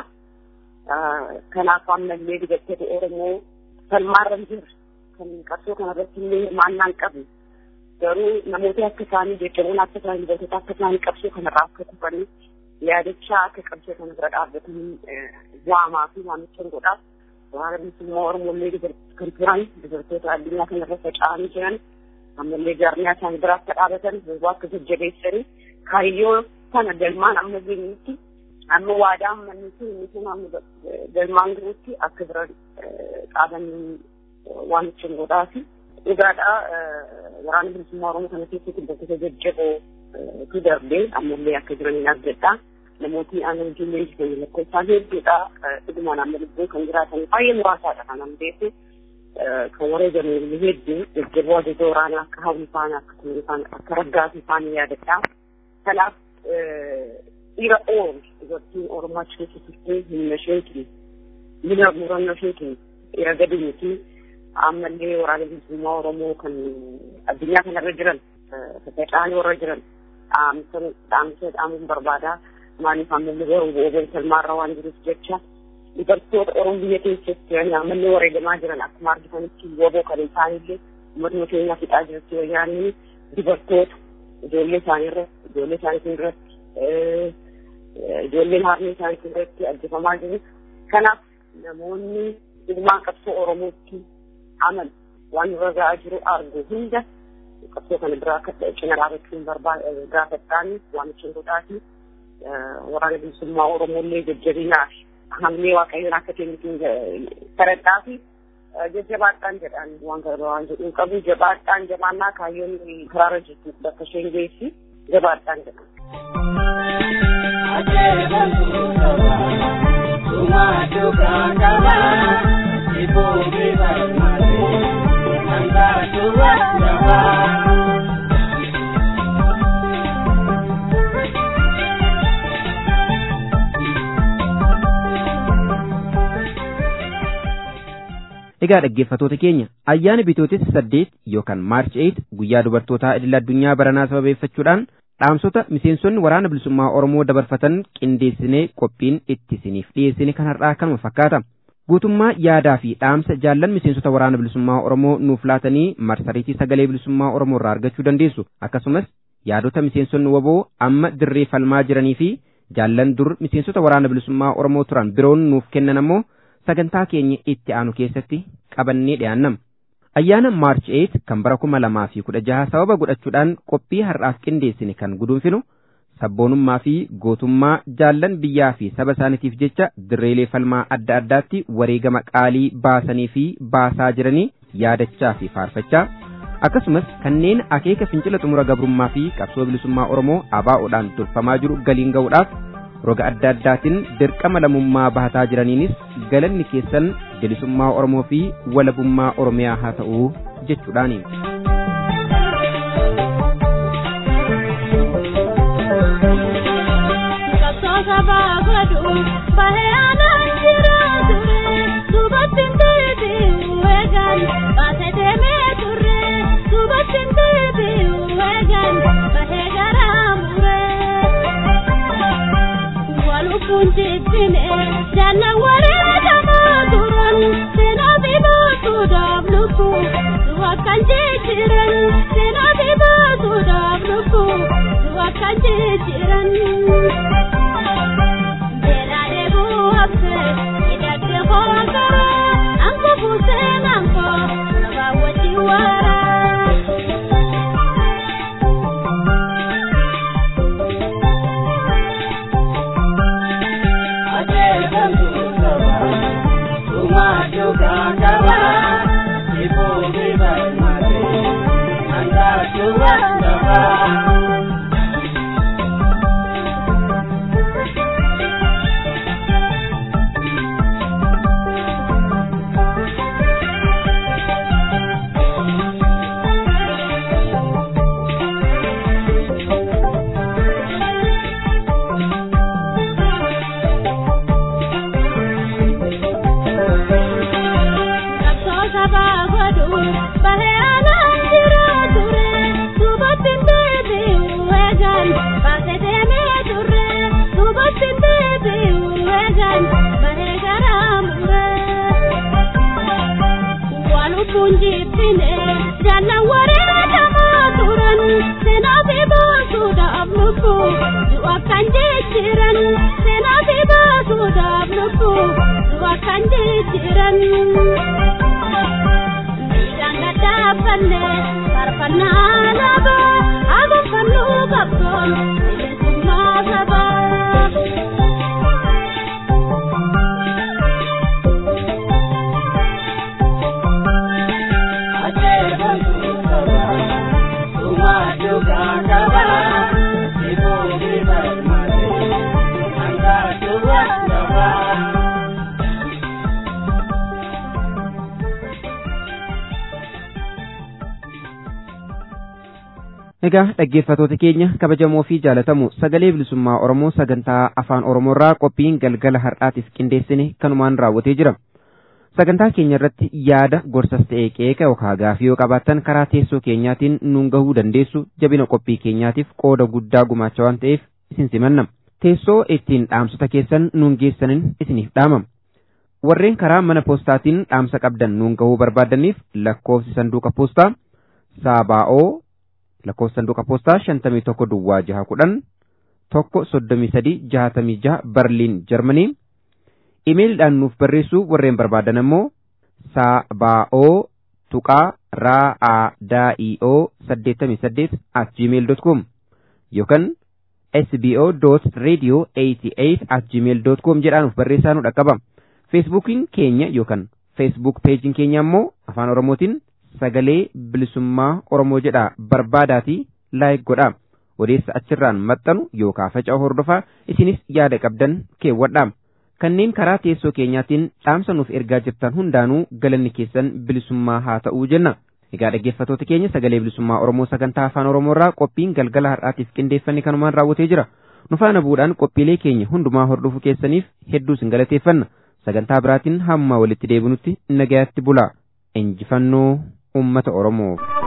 Kanaaf ammallee dubartoota Oromoo falmaarra hin jirre kan qabsoo kanarratti illee hirmaannaan qabu. Garuu namoota akka isaanii jajjaboon akka isaanii dubartoota akka isaanii qabsoo kanarraa akka kufanii yaadachaa akka qabsoo kana bira dhaabbatanii waamaa fi waamicha godhaaf waraana bilisummaa Oromoo illee kan turan dubartoota addunyaa kanarra faca'anii jiran ammallee jaarmiyaa isaanii bira akka dhaabatan waa akka jajjabeessanii kaayyoo sana galmaan amma geenyutti amma waadaa ammanni sun inni sun amma galmaan jirutti akka bira dhaabanii waamicha godhaafi dhugaadha waraana bilisummaa oromoo kana keessatti bakka jajjaboo tu darbee ammallee akka jiraniin argadha. Namooti aannan ijoollee jireenya lakkoofsaan hedduudha. Dhugumaan amma lubbuu kan jiraatan baay'ee muraasaadha kan amma beeku. kan wareegame hedduu jajjaboo ajaja waraanaa akka hawwi faana akka turii faana akka raggaasii faana yaadadha. Kanaaf dhiira oolu dubartiin Oromoo achi keessa turtee humna isheetiin mina murannoo isheetiin dhiira gadi miti ammallee waraana bilisummaa Oromoo kan addunyaa kanarra jiran faca'anii warra jiran dhaamsa dhaamuun barbaada. Maaliif ammallee garuu boobeen salmaarra waan jiruuf jecha dubartoota Oromoo biyya keessatti jiran ammallee wareegamaa jiran akkuma argitanitti woboo kan isaanillee uummatuma keenya fixaa jirti wayyaanni dubartoota ijoollee isaanii irratti ijoollee isaanii irratti ijoolleen harmee isaanii irratti ajjeefamaa jiru. Kanaaf namoonni ilmaan qabsoo Oromootti aman waan irra ga'aa jiru argu hunda qabsoo kana biraa akka cina dhaabachuun gaafadhaan waamicha godhaati. Waraana bilisummaa Oromoollee jajjabinaaf hamlee waaqayyoon akka kennitiin kadhadhaa fi jajjabaadhaan jedhaan waan kana waan jedhuun qabu jabaadhaan jabaannaa kaayyoon karaarra jirtu bakka isheen geessi jabaadhaan jedha. Egaa dhaggeeffatoota keenya ayyaana bitootessa saddeet yookaan maarch 8 guyyaa dubartootaa idil addunyaa baranaa sababeeffachuudhaan dhaamsota miseensonni waraana bilisummaa Oromoo dabarfatan qindeessinee qophiin itti isiniif dhiyeessine kan har'aa kanuma fakkaata. Guutummaa yaadaa fi dhaamsa jaallan miseensota waraana bilisummaa Oromoo nuuf laatanii marsariitii sagalee bilisummaa Oromoo irraa argachuu dandeessu. Akkasumas yaadota miseensonni waboo amma dirree falmaa jiranii fi jaallan dur miseensota waraana bilisummaa Oromoo turan biroon nuuf kennan ammoo sagantaa keenya itti aanu keessatti qabannee dhiyaannam. Ayyaana Maarch 8 kan bara kuma lamaa fi kudha jaha sababa godhachuudhaan qophii har'aaf qindeessine kan guduunfinu sabboonummaa fi gootummaa jaallan biyyaa fi saba isaaniitiif jecha dirreelee falmaa adda addaatti wareegama qaalii baasanii fi baasaa jiranii yaadachaa fi faarfachaa akkasumas kanneen akeeka fincila xumura gabrummaa fi qabsoo bilisummaa Oromoo ABO'dhaan durfamaa jiru galiin ga'uudhaaf roga adda addaatiin dirqama lammummaa bahataa jiraniinis galanni keessan bilisummaa Oromoo fi walabummaa Oromiyaa haa ta'u jechuudhaani. Kunjitine jana waree turan sena bibatu dabluku dua kan jiran sena bibatu dabluku dua kan jiran Bela debu hapse idak de khogara angko busen angko nabawa jiwara Kunjitine jana waree tamaa turan seenaa fi baasuudhaaf lubbuu du'a kan jijjiiran seenaa fi baasuudhaaf lubbuu du'a kan jijjiiran. Miidhaan gaddaaffanne farfannaa labaa agoffannuu qabdoon bilisummaa sabaa. Egaa dhaggeeffatoota keenya kabajamoo fi jaalatamu sagalee bilisummaa Oromoo sagantaa afaan Oromoorraa qophiin galgala har'aatiif qindeessine kanumaan raawwatee jira. Sagantaa keenya irratti yaada gorsas ta'ee qeeqa yookaan gaafii yoo qabaattan karaa teessoo keenyaatiin nuun gahuu dandeessu jabina qophii keenyaatiif qooda guddaa gumaacha waan ta'eef isin simanna. Teessoo ittiin dhaamsota keessan nuun geessanin isiniif dhaamam. Warreen karaa mana poostaatiin dhaamsa qabdan nuun gahuu barbaadaniif lakkoofsi sanduuqa poostaa Saabaa'oo lakkoofsa sanduuqa poostaa shantamii tokko duwwaa jaha kudhan tokko soddomii sadii jahatamii jaha barliin jarmanii imeeliidhaan nuuf barreessuu warreen barbaadan ammoo saabaa'oo tuqaa raa'aadaa'ioo saddeettamii saddeet at gmail dot com yookaan sbo dot radio eighty eight at gmail dot com jedhaan nuuf barreessaa nu dhaqqaba feesbuukiin keenya yookaan feesbuuk peejiin keenya ammoo afaan oromootiin sagalee bilisummaa Oromoo jedha barbaadaatii laayik godha. odeessa achirraan maxxanu yookaan faca'u hordofaa isinis yaada qabdan keewwadhaa. Kanneen karaa teessoo keenyaatiin dhaamsa nuuf ergaa jirtan hundaanuu galanni keessan bilisummaa haa ta'uu jenna. Egaa dhaggeeffattoota keenya sagalee bilisummaa Oromoo sagantaa afaan Oromoorraa qophiin galgala har'aatiif qindeeffanne kanumaan raawwatee jira. Nu faana bu'uudhaan qophiilee keenya hundumaa hordofuu keessaniif hedduu sin galateeffanna. Sagantaa biraatiin hamma walitti deebinutti nagayaatti bulaa. Injifannoo uummata Oromoof.